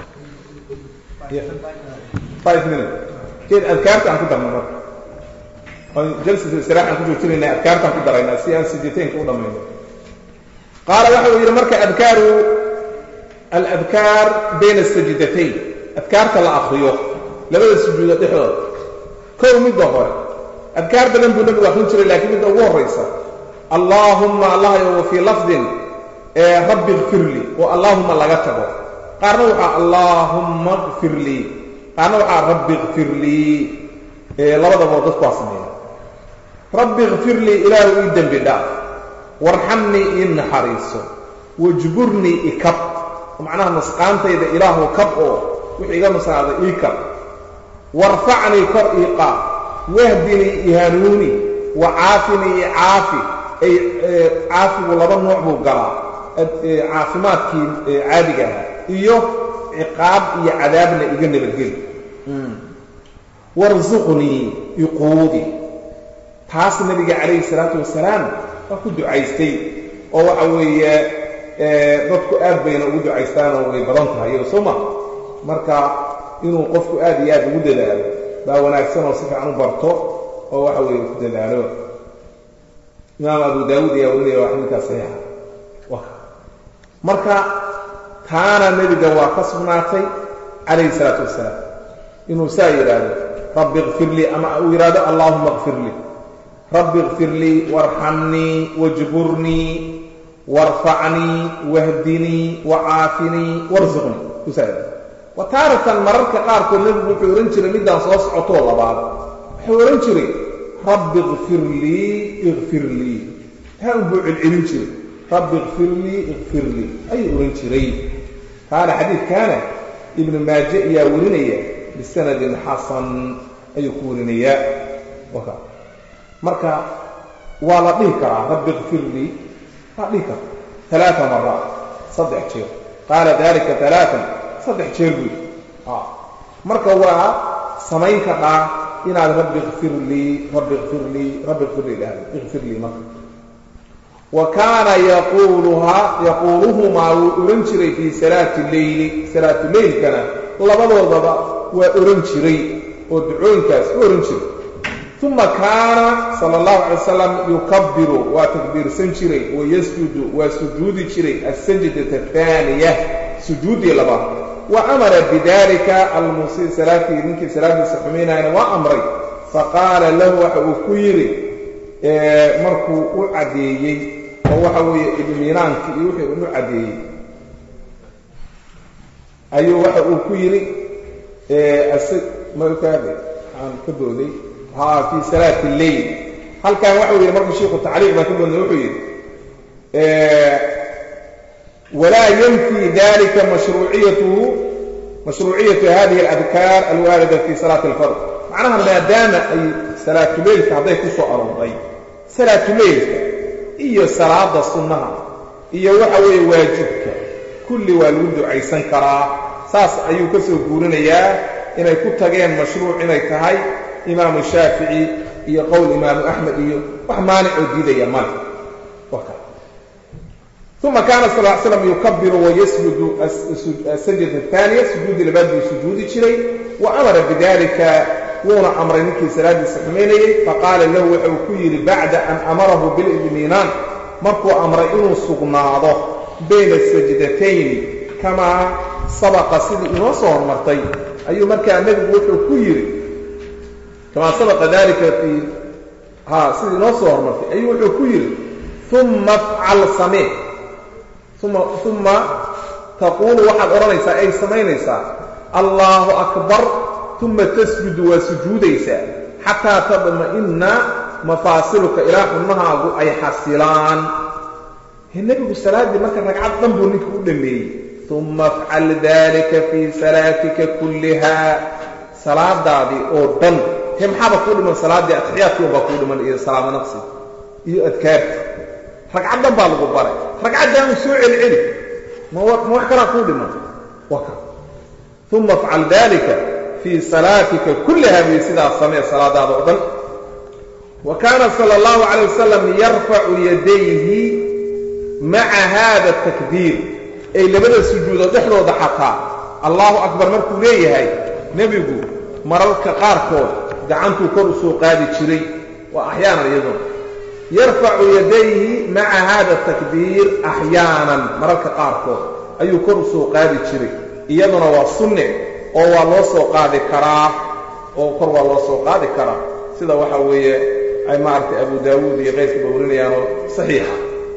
five minute keed adkaarta aan ku darno marka oo jalsatu istiraax aan ku joojinaynaa adkaartaan ku daraynaa si aan sijitaynka u dhammayno qaala waxa uu yidhi marka adkaaru aladkaar bayna asajdatayn adkaarta la akriyo labada sujuudo dhexdooda kow midda hore adkaar badan buu nabigu akrin jiray laakiin midda ugu horraysa allaahumma allahyo wa fii lafdin ee rabbi ikfir lii oo allaahumma laga tago qaarna waxaa allaahumma ikfir lii qaarna waxaa rabbi ikfir lii labadaboo dadku waa sameeya rabbi ikfir lii ilaahu ii dembi dhaaf warxamnii ii naxariiso wajburnii ikab macnaha nusqaantayda ilaahu kab oo wixii iga nusqaada ii kab warfacnii kor ii qaad wahdinii i hanuuni wa caafinii i caafi ay caafigu laba nooc buu galaa caafimaadkii caadiga ahaa iyo ciqaab iyo cadaabna iga nabadgeli warsuqnii iquudi taas nabiga calayhi salaatu wasalaam waa ku ducaystay oo waxa weeye dadku aad bayna ugu ducaystaanoo way badan tahay iyado soo ma marka inuu qofku aad iyo aad ugu dadaalo baa wanaagsan oo si fiican u barto oo waxa weeye ku dadaalo imaam abu daawuud ayaa warinaya waa xadiidkaa saxiixa marka taana nebiga waa ka sugnaatay calayhi salaatu wasalaam inuu saa yidhaahdo rabbi ikfir lii ama uu yidhahdo allaahuma ikfir lii rabbi ikfir lii warxamnii wajburnii warfacnii wahdinii wacaafinii warsuqnii usaa yidhahdo wa taaratan mararka qaarkood nebigu wuxuu odhan jiray middaan soo socotoo labaad wuxuu odhan jiray rabbi ikfir lii ikfir lii taa unbuu celcelin jiray rabbi ikfir lii ikfir lii ayuu odhan jiray kaana xadiidkaana ibnu maaje ayaa warinaya bisanadin xasan ayuu ku warinayaa marka waa la dhihi karaa rabbi ikfir lii waa dhihi karaa alaaa maraat saddex jeer qaala dalika alaaan saddex jeer buy marka waa samayn kadhaa inaad rabbi ikfir lii rabbi ikfir lii rabbi ikfir lii dhahdo ikfir lii marka wa kaana yaquuluhaa yaquuluhumaa wuu ohan jiray fii salaati leyli salaatu leylkana labadoodaba waa ohan jiray oo ducooyinkaas u ohan jiray uma kaana sala allahu calay wasalam yukabiru waa takbiirsan jiray wayasjudu waa sujuudi jiray asajdata ahaaniya sujuudii labaad wa amara bidalika almusii salaatii ninkii salaadiisa xumaynayana waa amray faqaala lahu waxa uu ku yidhi markuu u caddeeyey oo waxa weeye idmiinaankii iyo wixii unu caddeeyey ayuu waxa uu ku yidhi makaade aan ka booday ha fii salaati lleyl halkan waxau yidhi markuu shiiku tacliiq baan ka boodnay wuxuu yidhi walaa yanfii dalika mashruuciyatuhu mashruuciyatu hadihi aladkaar alwaarida fi salaati alfard macnaha maadaama ay salaatuleylka hadday ku soo arooray salaatuleylka iyo salaada sunnaha iyo waxa weeye waajibka kulli waa lagu ducaysan karaa saas ayuu ka soo guurinayaa inay ku tageen mashruuc inay tahay imaamu shaafici iyo qowl imaamu axmed iyo wax maanicoo diidaya male uma kaana sal l slam yukabiru wayasjudu asajdata ahaaniya sujuudi labaad buu sujuudi jiray wa amara bidalika wuuna amray ninkii salaadiisa xumaynayey faqaala lahu waxa uu ku yidhi bacda an amarahu bilidmiinaan markuu amray inuu sugnaado bayna sajdatayni kamaa sabaqa sidii inoo soo hormartay ayuu markaa nebigu wuxuu ku yidhi kamaa sabaqa dalika fii ha sidii inoo soo hormartay ayuu wuxuu ku yidhi uma afcal samee uma uma taquulu waxaad odhanaysaa ay samaynaysaa allaahu akbar uma tasjudu waa sujuudaysaa xataa tadma'inna mafaasiluka ilaa xubnahaagu ay xasilaan nebigu salaaddii marka ragcad dhan buu ninka u dhammeeyey uma afcal dalika fii salaatika kulliha salaadaadii oo dhan he maxaaba kuu dhiman salaaddii atixiyaadkii unbaa kuu dhiman iyo salaamo naqsi iyo adkaarti ragcad dhan baa lagu baray ragcaddaanu soo celceli ma wax kalaa kuu dhiman waka uma afcal dalika fii salaatika kulliha buy sidaas samee salaadaada oo dhan wa kaana sala allahu calay wasalam yarfacu yadayhi maca hada takbiir ay labada sujuudood dhexdooda xataa allahu akbar markuu leeyahay nebigu mararka qaarkood gacantuu kor u soo qaadi jiray waa axyaanan iyaduna yarfacu yadayhi maca hada takbiir axyaanan mararka qaarkood ayuu kor u soo qaadi jiray iyaduna waa sunne oo waa loo soo qaadi karaa oo kor waa loo soo qaadi karaa sida waxa weeye ay maaragtay abu daawuud iyo keyrkiiba warinayaanoo saxiixa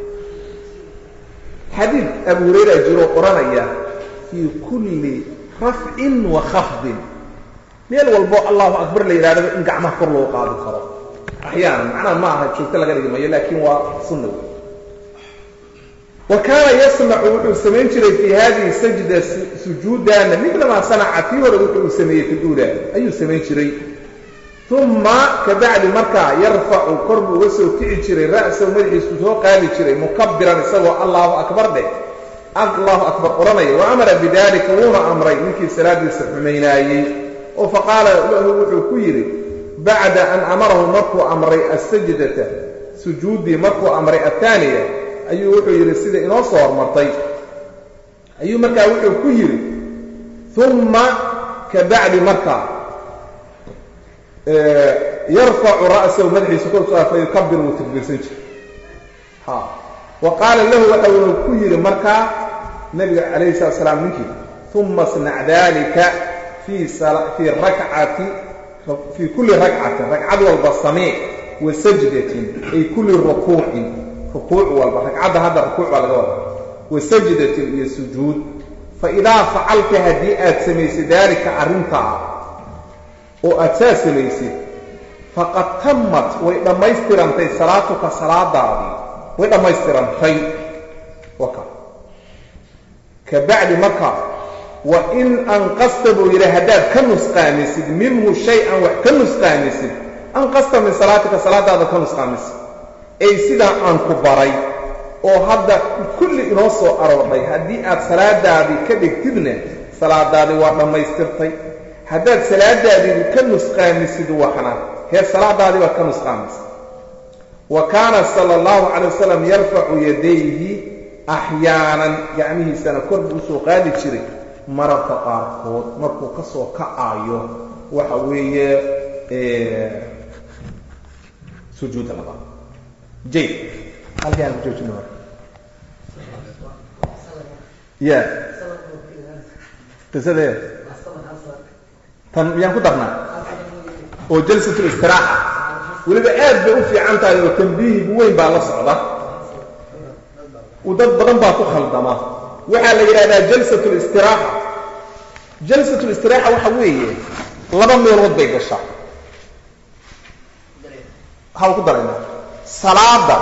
xadiid abu hurayra jiroo odhanaya fii kulli rafcin wa khafdin meel walbo allahu akbar la yidhahdaba in gacmaha kor loo qaadi karo axyaanan macnaha ma aha joogto laga dhigi mayo laakiin waa sunna wey wa kaana yasnacu wuxuu samayn jiray fii hadihi sajda sujuudana midlamaa sanaca tii hore wuxuu sameeyey fi luula ayuu samayn jiray uma kabacdi markaa yarfacu kor buu uga soo kici jiray ra'sahu madaxiisu soo qaadi jiray mukabiran isagoo allahu akbar dheh allahu akbar odhanaya wa amara bidalika wuuna amray ninkii salaadiisa xumaynaayey oo faqaala lahu wuxuu ku yidhi bacda an amarahu markuu amray asajdata sujuuddii markuu amray attaaniya ayuu wuxuu yidhi sida inoo soo hormartay ayuu markaa wuxuu ku yidhi umma kabacdi markaa yarfacu ra'sahu madaxiisa korsaa fa yukabir wuu takbiirsan jiray ha wa qaala lahu waxa uu ku yidhi markaa nabiga calayhi salatu salaam ninkii uma snac dalika fii fii rakcati fii kulli rakcatin ragcad walba samee wa sajdatin ay kulli rukuucin rukuuc walba ragcadda hadda rukuuc baa laga wada wa sajdatin iyo sujuud fa idaa facalta haddii aad samaysay daalika arrintaa oo aad saa samaysid faqad tammat way dhammaystirantay salaatuka salaadaadii way dhammaystirantay waka ka bacdi markaa wa in anqasta buu yidhi haddaad ka nusqaamisid minhu shay-an wax ka nusqaamisid anqasta min salaatika salaadaada ka nusqaamisid ay sidaa aan ku baray oo hadda kulli inoo soo aroordhay haddii aad salaadaadii ka dhigtidna salaadaadii waa dhammaystirtay haddaad salaadaadii ka nusqaamisid waxna hee salaadaadii baad ka nusqaamisay wa kaana sala allahu calay wasalam yarfacu yadayhi axyaanan gacmihiisana kor buu usoo qaadi jiray mararka qaarkood markuu ka soo kacaayo waxa weeye sujuudda labaad jay halkaan ku joojina marka ya qisadee tan miyaan ku darnaa oo jalsatul istiraaxa weliba aad bay u fiican tahay oo tambiihigu weyn baa la socda dad badan baa ku khaldama waxaa la yidhahdaa jalsatul istiraaxa jalsatul istiraaxa waxa weeye laba meelood bay gashaa waxaan ku darayna salaada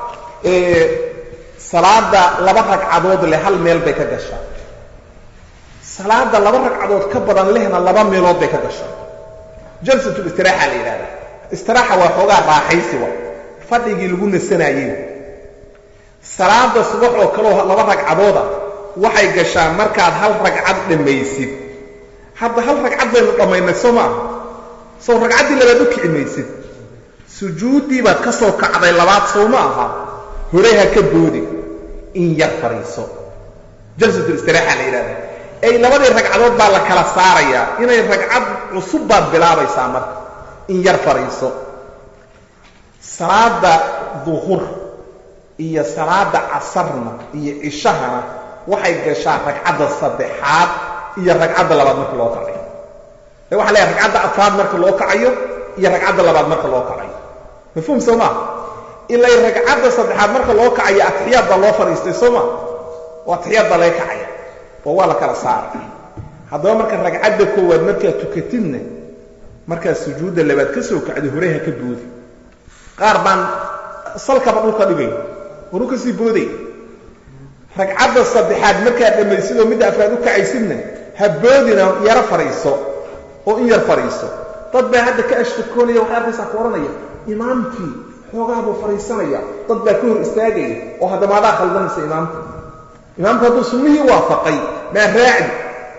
salaada laba ragcadood leh hal meel bay ka gashaa salaada laba ragcadood ka badan lehna laba meelood bay ka gashaa jalsatul istiraaxa la yidhahdaa istiraaxa waa xoogaa raaxaysi wa fadhigii lagu nasanaayey salaada subax oo kaleo laba ragcadooda waxay gashaa markaad hal ragcad dhammaysid hadda hal ragcad baynu dhammaynay soo maaha sow ragcaddii labaad u kici maysid sujuuddii baad ka soo kacday labaad sow ma aha horey ha ka boodi in yar fadhiiso jalsatul istiraaxa la yidhahdaa ay labadii ragcadood baa la kala saarayaa inay ragcad cusub baad bilaabaysaa marka in yar fadhiiso salaada duhur iyo salaada casarna iyo cishahana waxay gashaa ragcadda saddexaad iyo ragcadda labaad marka loo kacayo ee waxa leeyahay ragcadda afraad marka loo kacayo iyo ragcadda labaad marka loo kacayo mafhuum soo maa ilay ragcadda saddexaad marka loo kacayo atixiyaad baa loo fadhiistay soo maa oo atixiyaad baa laga kacaya oo waa la kala saaray haddaba marka ragcadda koowaad markaad tukatidna markaad sujuudda labaad ka soo kacdo horey ha ka boodi qaar baan salkaba dhulka dhigay waru ka sii booday ragcadda saddexaad markaad dhammaysid oo midda afraad u kacaysidna ha boodina yaro fadhiiso oo in yar fadhiiso dad baa hadda ka ashtakoonaya waxay arkaysaa ku odhanaya imaamkii xoogaa buu fadhiisanaya dad baa ka hor istaagaya oo haddamaadaa khaldanaysa imaamka imaamku hadduu sunnihii waafaqay maa raacdi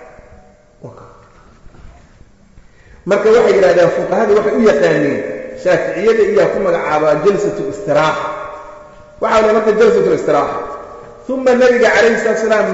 marka waxay yidhahdeen fuqahadii waxay u yaqaaneen shaaficiyada iyaa ku magacaabaa jalsat listiraaxa waxa la marka jalsat listiraaxa uma nabiga calayhi salatu salaam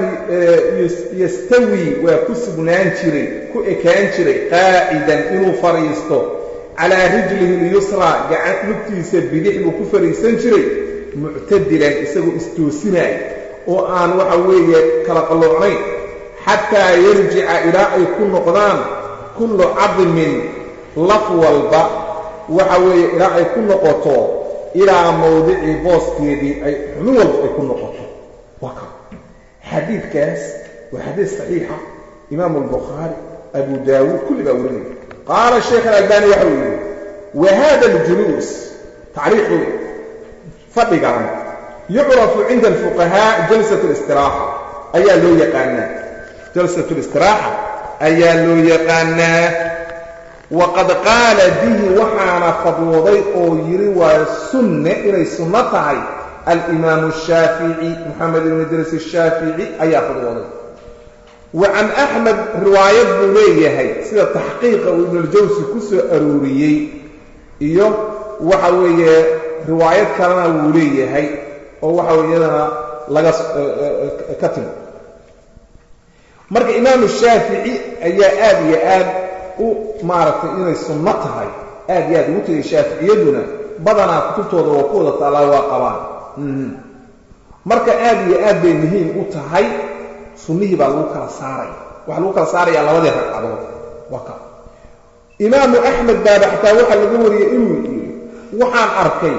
yastawi waa ku sugnaan jiray ku ekaan jiray qaacidan inuu fadhiisto calaa rijlihi lyusraa gacan lugtiisa bidix buu ku fadhiisan jiray muctadilan isagoo istoosinaya oo aan waxa weeye kala qalloocnayn xataa yarjica ilaa ay ku noqdaan kullu cadmin laf walba waxa weeye ilaa ay ku noqoto ilaa mawdicii booskeedii ay xubin walba ay ku noqoto waa ka xadiidkaas waa xadiid saxiixa imaamu albukhaari abu daawuud kulli baa warinaya qaala sheekh alalbani waxa uu yidhi wa hada aljuluus tacriixu fadhigan yucrafu cinda alfuqahaa jalsat اlistiraaxa ayaa loo yaqaanaa jalsat اlistiraaxa ayaa loo yaqaanaa waqad qaala bihi waxaana fadwooday oo yidhi waa sunne inay sunno tahay alimaamu الshaafici moxamed ibn idriis الshaafici ayaa fadwooday wa can axmed riwaayad buu leeyahay sida taxqiiqa uu ibnuljawsi ku soo arooriyey iyo waxa weeye riwaayad kalena wuu leeyahay oo waxa wey iyadana laga ka timi marka imaamu shaafici ayaa aad iyo aad u maaragtay inay sunno tahay aad iyo aad ugu tegay shaaficiyaduna badanaa kutubtooda waa ku wada taallaa waa qabaan marka aad iyo aad bay muhiim u tahay sunnihii baa lagu kala saaraya waxaa lagu kala saarayaa labadii ragcadood waa ka imaamu axmed baaba xataa waxaa laga wariyey inuu yidhi waxaan arkay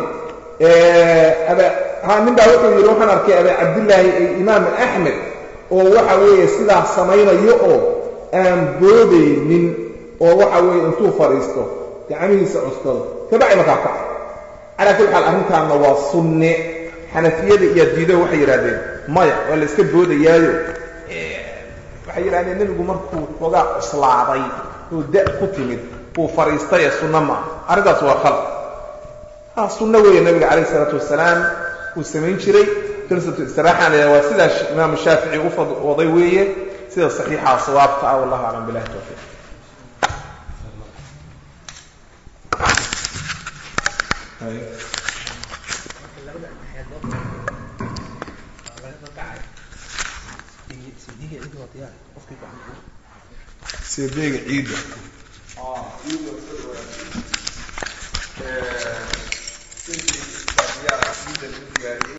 nin baa wuxuu yidhi waxaan arkay abaa cabdillaahi ee imaamu axmed oo waxa weeye sidaas samaynayo oo aan boodaynin oo waxa weeye intuu fadhiisto gacmihiisa cuskado kabacdi markaa kaca calaa kulli xaal arrintaanna waa sunne xanafiyada iyo diido waxay yidhahdeen maya waa la iska boodayaayo waxay yidhahdeen nebigu markuu xoogaa cuslaaday oo da' ku timid uu fadhiistay ee sunno maaha arrintaas waa khalad ha sunno weeye nabiga calayh isalaatu wasalaam uu samayn jiray jalsatu istiraaxana waa sidaa imaamu shaafici u fadwooday weeye sida saxiixa sawaabka ah wallahu aclam billahi tawfiiq sideega ciidda ciidda